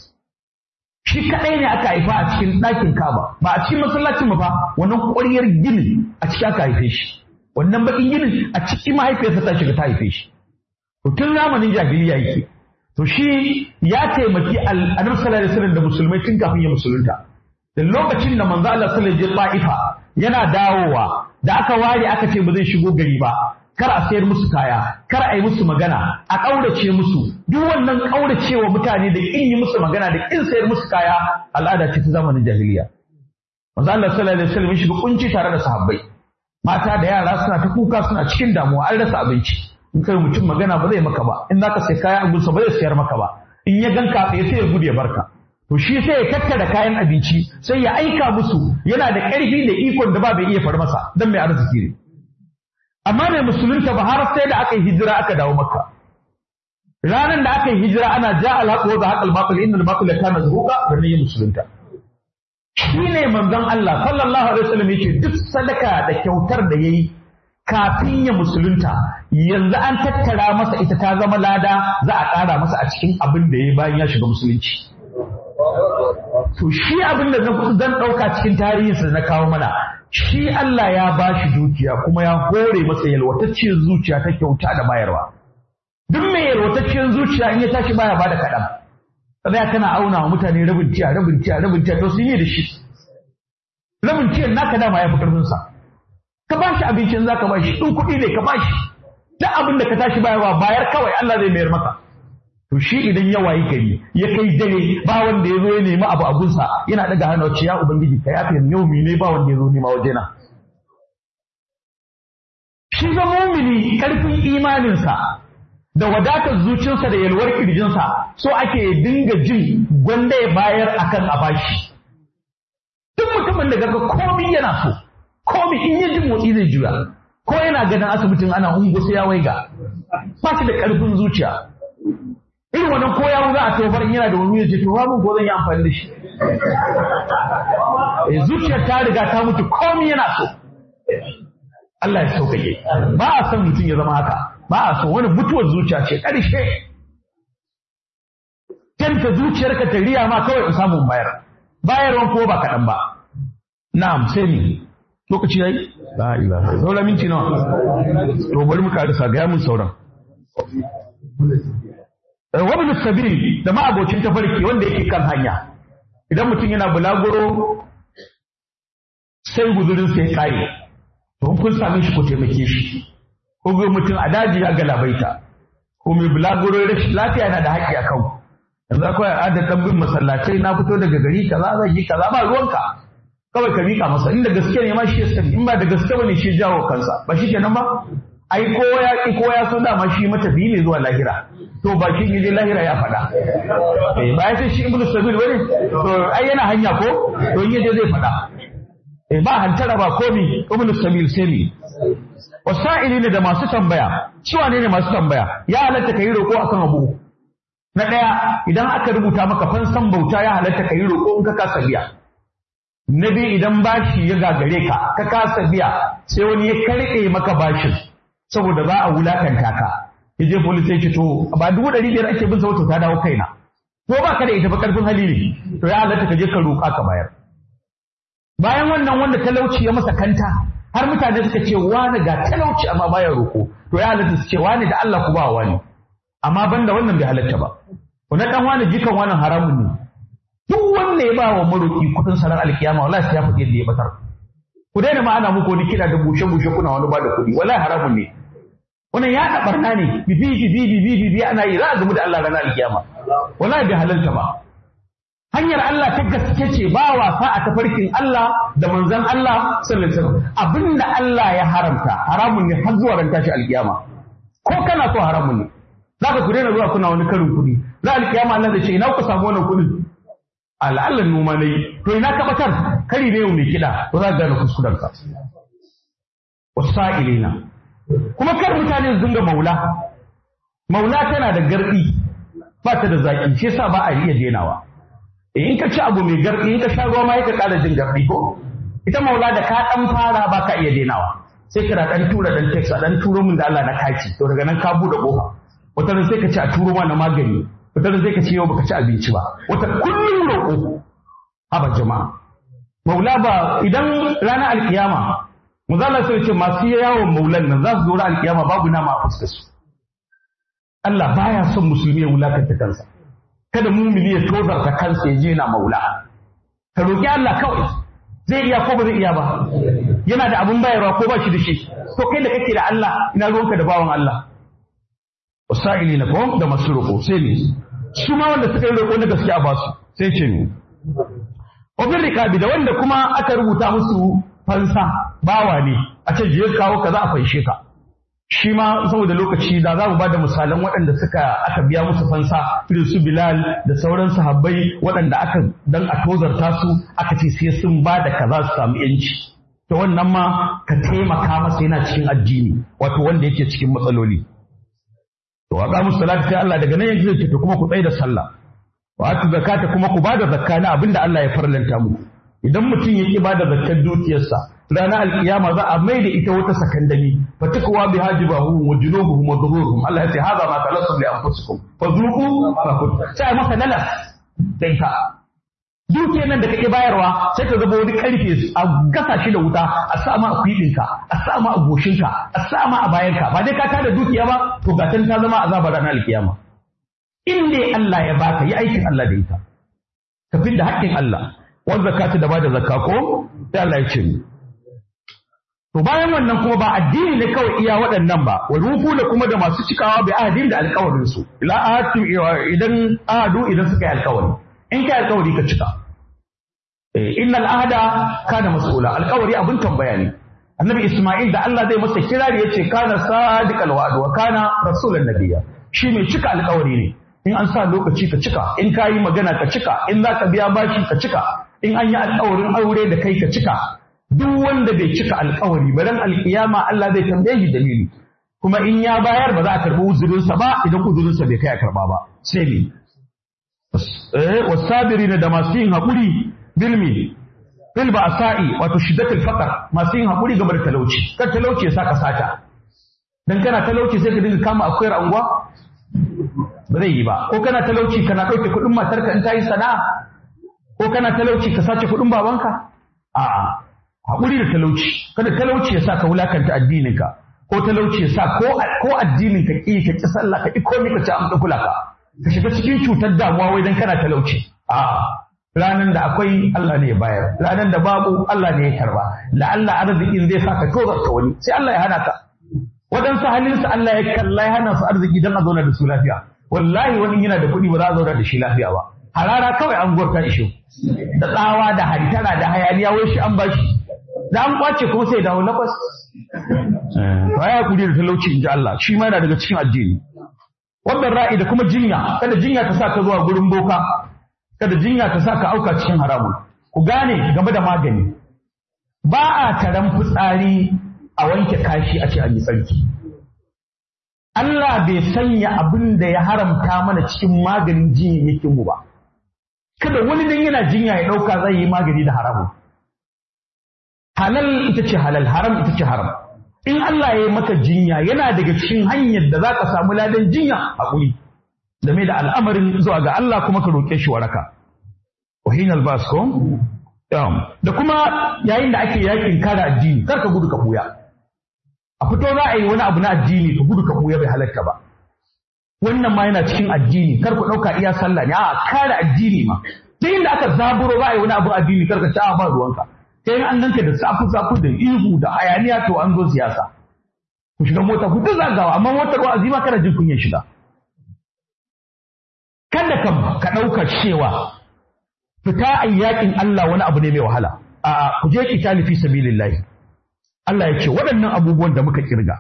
shi kadai ne aka haifa a cikin ɗakin Kaaba ba a cikin masallacin mu fa wannan ƙwaryar ginin a ciki aka haife shi wannan bakin ginin a cikin mahaifiyarsa ta shiga ta haife shi to tun zamanin jahiliya yake to shi ya taimaki annabi sallallahu alaihi wasallam da musulmai tun kafin ya musulunta da lokacin da manzo Allah sallallahu alaihi wasallam ya yana dawowa da aka ware aka ce ba zai shigo gari ba kar a sayar musu kaya kar a yi musu magana a ƙaurace musu duk wannan ƙauracewa mutane da ƙin yi musu magana da ƙin sayar musu kaya al'ada ce ta zamanin jahiliya manzo Allah sallallahu alaihi wasallam shiga kunci tare da sahabbai mata da yara suna ta kuka suna cikin damuwa an rasa abinci in kai mutum magana ba zai maka ba in zaka sai kaya a gunsa ba zai sayar maka ba in ya ganka tsaye sai ya gudu ya barka to shi sai ya tattara kayan abinci sai ya aika musu yana da ƙarfi da ikon da ba bai iya far masa dan mai arziki ne amma mai musulunta ba har sai da aka yi hijira aka dawo makka ranar da aka yi hijira ana ja alhaqu wa haqal batil innal batila kana zuhuqa da ne musulunta shi ne manzon Allah sallallahu alaihi wasallam yake duk sadaka da kyautar da yayi kafin ya musulunta yanzu an tattara masa ita ta zama lada za a ƙara masa a cikin abin da ya bayan ya shiga musulunci to shi abin da zan ɗauka cikin tarihinsa na kawo mana shi Allah ya ba shi dukiya kuma ya hore masa yalwatacciyar zuciya ta kyauta da bayarwa duk mai yalwatacciyar zuciya in ya tashi baya bada kaɗan sai kana auna wa mutane rabin tiya rabin tiya rabin tiya to sun yi da shi rabin tiyan naka dama ya fi ƙarfinsa ka ba shi abincin za ka ba shi in kuɗi ne ka ba shi duk abin da ka tashi bayarwa bayar kawai Allah zai mayar maka to shi idan ya wayi gari ya kai dare ba wanda ya zo ya nemi abu abunsa yana daga hannu wacce ya ubangiji ka yafe yaumi ne ba wanda ya zo nema wajena shi ga mumini karfin imaninsa da wadatar zuciyarsa da yalwar kirjinsa so ake dinga jin gwanda ya bayar akan a bashi duk mutumin da gaga komi yana so komi in ya ji motsi zai juya ko yana ganin asibitin ana ungo sai ya waiga ba shi da karfin zuciya irin wannan ko yawo za a tofar in yana da wani yace to mun ko zan yi amfani da shi eh zuciyar ta riga ta mutu komai yana so Allah ya sauƙaƙe ba a son mutum ya zama haka ba a so wani mutuwar zuciya ce ƙarshe kanta zuciyarka ta riya ma kawai in samu bayar bayarwan ko ba kaɗan ba na'am sai ni lokaci yayi la ilaha saura minti nawa to bari mu karisa ga mun sauran wabin sabili da ma'abocin tafarki wanda yake kan hanya idan mutum yana bulaguro sai guzurin sai kare to kun same shi ko taimake shi ko ga mutum a daji ya galabaita ko mai bulaguro rashin lafiya yana da haƙƙi a kan yanzu akwai al'adar ɗan bin masallatai na fito daga gari kaza zan yi kaza ba ruwanka kawai ka miƙa masa inda gaske ne ma shi ya sani in ba da gaske ba ne shi jawo kansa ba shi kenan ba ai ko ya ki ko ya so dama shi matafiyi ne zuwa lahira to ba shi ne lahira ya faɗa eh ba ya ce shi ibnu sabil bane to ai yana hanya ko to in yaje zai faɗa eh ba hantara ba komi ibnu sabil sai ne wasa'ili ne da masu tambaya cewa ne ne masu tambaya ya halatta kai roƙo akan abu na ɗaya idan aka rubuta maka fansan bauta ya halatta kai roƙo in ka kasa biya na biyu idan bashi ya gagare ka ka kasa biya sai wani ya karɓe maka bashin saboda za a wulakanta ka ya je police ya ce to ba dubu ɗari biyar ake bin sautu ta dawo kaina ko ba ka da ita ba ƙarfin hali ne to ya halatta ka je ka roƙa ka bayar bayan wannan wanda talauci ya masa kanta har mutane suka ce wani ga talauci amma baya roƙo to ya halatta su ce wani da Allah ku ba wani amma banda wannan bai halatta ba wani dan wani jikan wannan haramun ne duk wanda ya ba wa maroƙi kuɗin sanar alkiyama wallahi sai ya faɗi yadda ya batar ku daina ma ana muku wani kira da bushe bushe kuna wani ba da kuɗi wallahi haramun ne wannan ya da barna ne bibi bibi bibi bibi ana yi za a gamu da Allah ranar alkiyama wallahi bai halalta ba hanyar Allah ta gaske ce ba wasa a tafarkin Allah da manzon Allah sallallahu alaihi wasallam abinda Allah ya haramta haramun ne har zuwa ran tashi alkiyama ko kana so haramun ne zaka ku daina zuwa kuna wani karin kuɗi za alkiyama Allah zai ce ina ku samu wannan kuɗin al'allan noma na yi to ina ka batar kari ne mai kiɗa to za ka gane kuskurenka wasa'ilina kuma kar mutane su dinga maula maula tana da gardi ba ta da zaki shi yasa ba a iya denawa in ka ci abu mai gardi in ka sha ruwa ma ka ƙara jin gardi ko ita maula da ka dan fara ba ka iya denawa sai kira dan tura dan text a dan turo min da Allah na kaci to daga nan ka bude kofa wata ran sai ka ci a turo ma na magani wata ran sai ka ci yau baka ci abinci ba wata kullum roƙo haba jama'a maula ba idan ranar alkiyama Muzalla sai ce masu yawon maulan nan za su zo alkiyama babu nama a fuskar su. Allah baya son musulmi ya wulakanta kansa. Kada mumini ya tozarta kansa ya je na maula. Ka roƙi Allah kawai. zai iya ko ba zai iya ba yana da abin bayarwa ko ba shi da shi to kai da kake da Allah ina ruwanka da bawan Allah wasa'ili na ko da masu roƙo sai ne su ma wanda suka yi roƙo na gaske a basu sai ce ne obin rikabi da wanda kuma aka rubuta musu fansa bawa ne a ce je kawo ka za a fanshe ka shi ma saboda lokaci da za mu ba da misalan waɗanda suka aka biya musu fansa irin su Bilal da sauran sahabbai waɗanda aka dan a tozarta su aka ce sai sun ba da kaza su samu yanci to wannan ma ka taimaka masa yana cikin addini wato wanda yake cikin matsaloli to wa musu salati sai Allah daga nan yanzu zai ce kuma ku tsaya da sallah wa atu zakata kuma ku bada zakka na abinda Allah ya farlanta muku idan mutum ya ki bada zakkar dukiyarsa ranar alkiyama za a mai da ita wata sakandami fatakwa bi hajibahu wa junubuhum wa dhururuhum Allah ya ce hada ma talassum li anfusikum fadhuqu fa kuntum sai maka lalas da ita dukiyar nan da kake bayarwa sai ka zaba wani karfe a gasa shi da wuta a sa ma a kwiɗinka a sa ma a goshinka a sa ma a bayanka ba dai ka tada dukiya ba to gatan ta zama azabar ranar alkiyama in dai Allah ya baka yi aikin Allah da ita ka da haƙƙin Allah wanda zakata da bada zakka ko sai Allah ya ce ni To bayan wannan kuma ba addini ne kawai iya waɗannan ba, wa rufu da kuma da masu cikawa bai ahadin da alkawarin su. Ila ahadu idan ahadu idan suka yi alkawari. In kai alkawari ka cika. Innal ahada kana mas'ula, alkawari abin tambaya ne. Annabi Isma'il da Allah zai masa kirari yace kana sadiqal wa'd wa kana rasulan nabiyya. Shi mai cika alkawari ne. In an sa lokaci ka cika, in ka yi magana ka cika, in za ka biya bashi ka cika, in an yi alkawarin aure da kai ka cika, duk wanda bai cika alkawari ba dan alkiyama Allah zai tambaye shi dalili kuma in ya bayar ba za a karbi uzurinsa ba idan uzurinsa bai kai a karba ba sai ne eh wasabirina da masu yin hakuri bilmi bil ba'sa'i wato shiddatul faqr masu yin hakuri game da talauci kar talauci ya saka sata dan kana talauci sai ka dinga kama akuyar anguwa ba zai yi ba ko kana talauci kana dauke kuɗin matarka in ta yi sana'a ko kana talauci ka sace kuɗin babanka a'a haƙuri da talauci kada talauci ya sa ka wulakanta addininka ko talauci ya sa ko addinin ka ƙi ka ƙi sallah ka ƙi komai ka ci an kula ka ka shiga cikin cutar damuwa wai dan kana talauci a ranan da akwai Allah ne ya bayar ranan da babu Allah ne ya karba la Allah arzikin zai sa ka tozarta wani sai Allah ya hana ka waɗansu halinsu Allah ya kalla ya hana su arziki don a zauna da su lafiya wallahi wani yana da kuɗi ba za a zauna da shi lafiya ba harara kawai an gwarta ishe da tsawa da hantara da hayaniya wai shi an bashi da an kwace kuma sai dawo lakwas. To ya kuri da talauci in ji Allah shi ma yana daga cikin addini. Wannan ra'i da kuma jinya kada jinya ta sa ka zuwa gurin boka kada jinya ta sa ka auka cikin haramun. Ku gane game da magani. Ba a taron fitsari a wanke kashi a ce an yi tsarki. Allah bai sanya abin da ya haramta mana cikin maganin jinyayyakin mu ba. Kada wani dan yana jinya ya ɗauka zai yi magani da haramun. halal ita ce halal haram ita ce haram in Allah ya yi maka jinya yana daga cikin hanyar da za ka samu ladan jinya haƙuri game da al'amarin zuwa ga Allah kuma ka roƙe shi waraka wahin albasko da kuma yayin da ake yakin kare addini kar ka gudu ka buya a fito za a yi wani abu na addini ka gudu ka buya bai halatta ba wannan ma yana cikin addini kar ku ɗauka iya sallah ne a kare addini ma duk inda aka zaburo za a yi wani abu addini kar ka ci a ba ruwanka sai an ganka da safu-safu da ihu da hayaniya to an zo siyasa ku shiga mota ku duk zagawa amma motar wa'azi ma kana jin kunyar shiga kada ka ka ɗauka cewa fita a yakin Allah wani abu ne mai wahala a ku je kitali fi sabilillahi Allah ya ce waɗannan abubuwan da muka kirga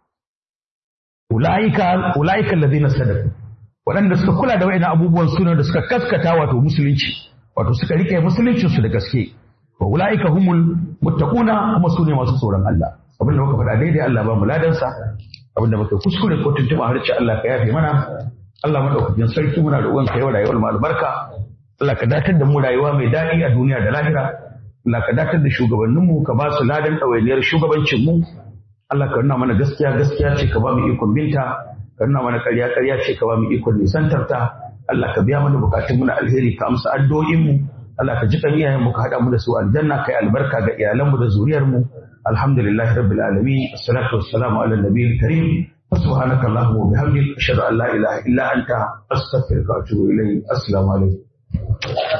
ulaika ulaika allazina sadaqu waɗanda suka kula da waɗannan abubuwan suna da suka kaskata wato musulunci wato suka rike musuluncin su da gaske wa ulaika humul muttaquna kuma sune masu tsoron Allah abinda muka faɗa daidai Allah ba mu ladansa abinda muka kuskure ko tuntuɓa harce Allah ka yafe mana Allah madaukakin sarki muna roƙon ka yau rayuwar mu albarka Allah ka datar da mu rayuwa mai daɗi a duniya da lahira Allah ka datar da shugabannin mu ka ba su ladan ɗawainiyar shugabancin mu Allah ka nuna mana gaskiya gaskiya ce ka ba mu ikon binta ka nuna mana ƙarya ƙarya ce ka ba mu ikon nisantarta Allah ka biya mana bukatun mu na alheri ka amsa addu'o'in mu Allah ka ji kan iyayen mu ka haɗa mu da su aljanna kai albarka ga iyalan mu da zuriyar mu alhamdulillahi rabbil alamin assalatu wassalamu ala nabiyil karim سبحانك اللهم وبحمدك أشهد أن لا إله إلا أنت أستغفرك وأتوب إليك السلام عليكم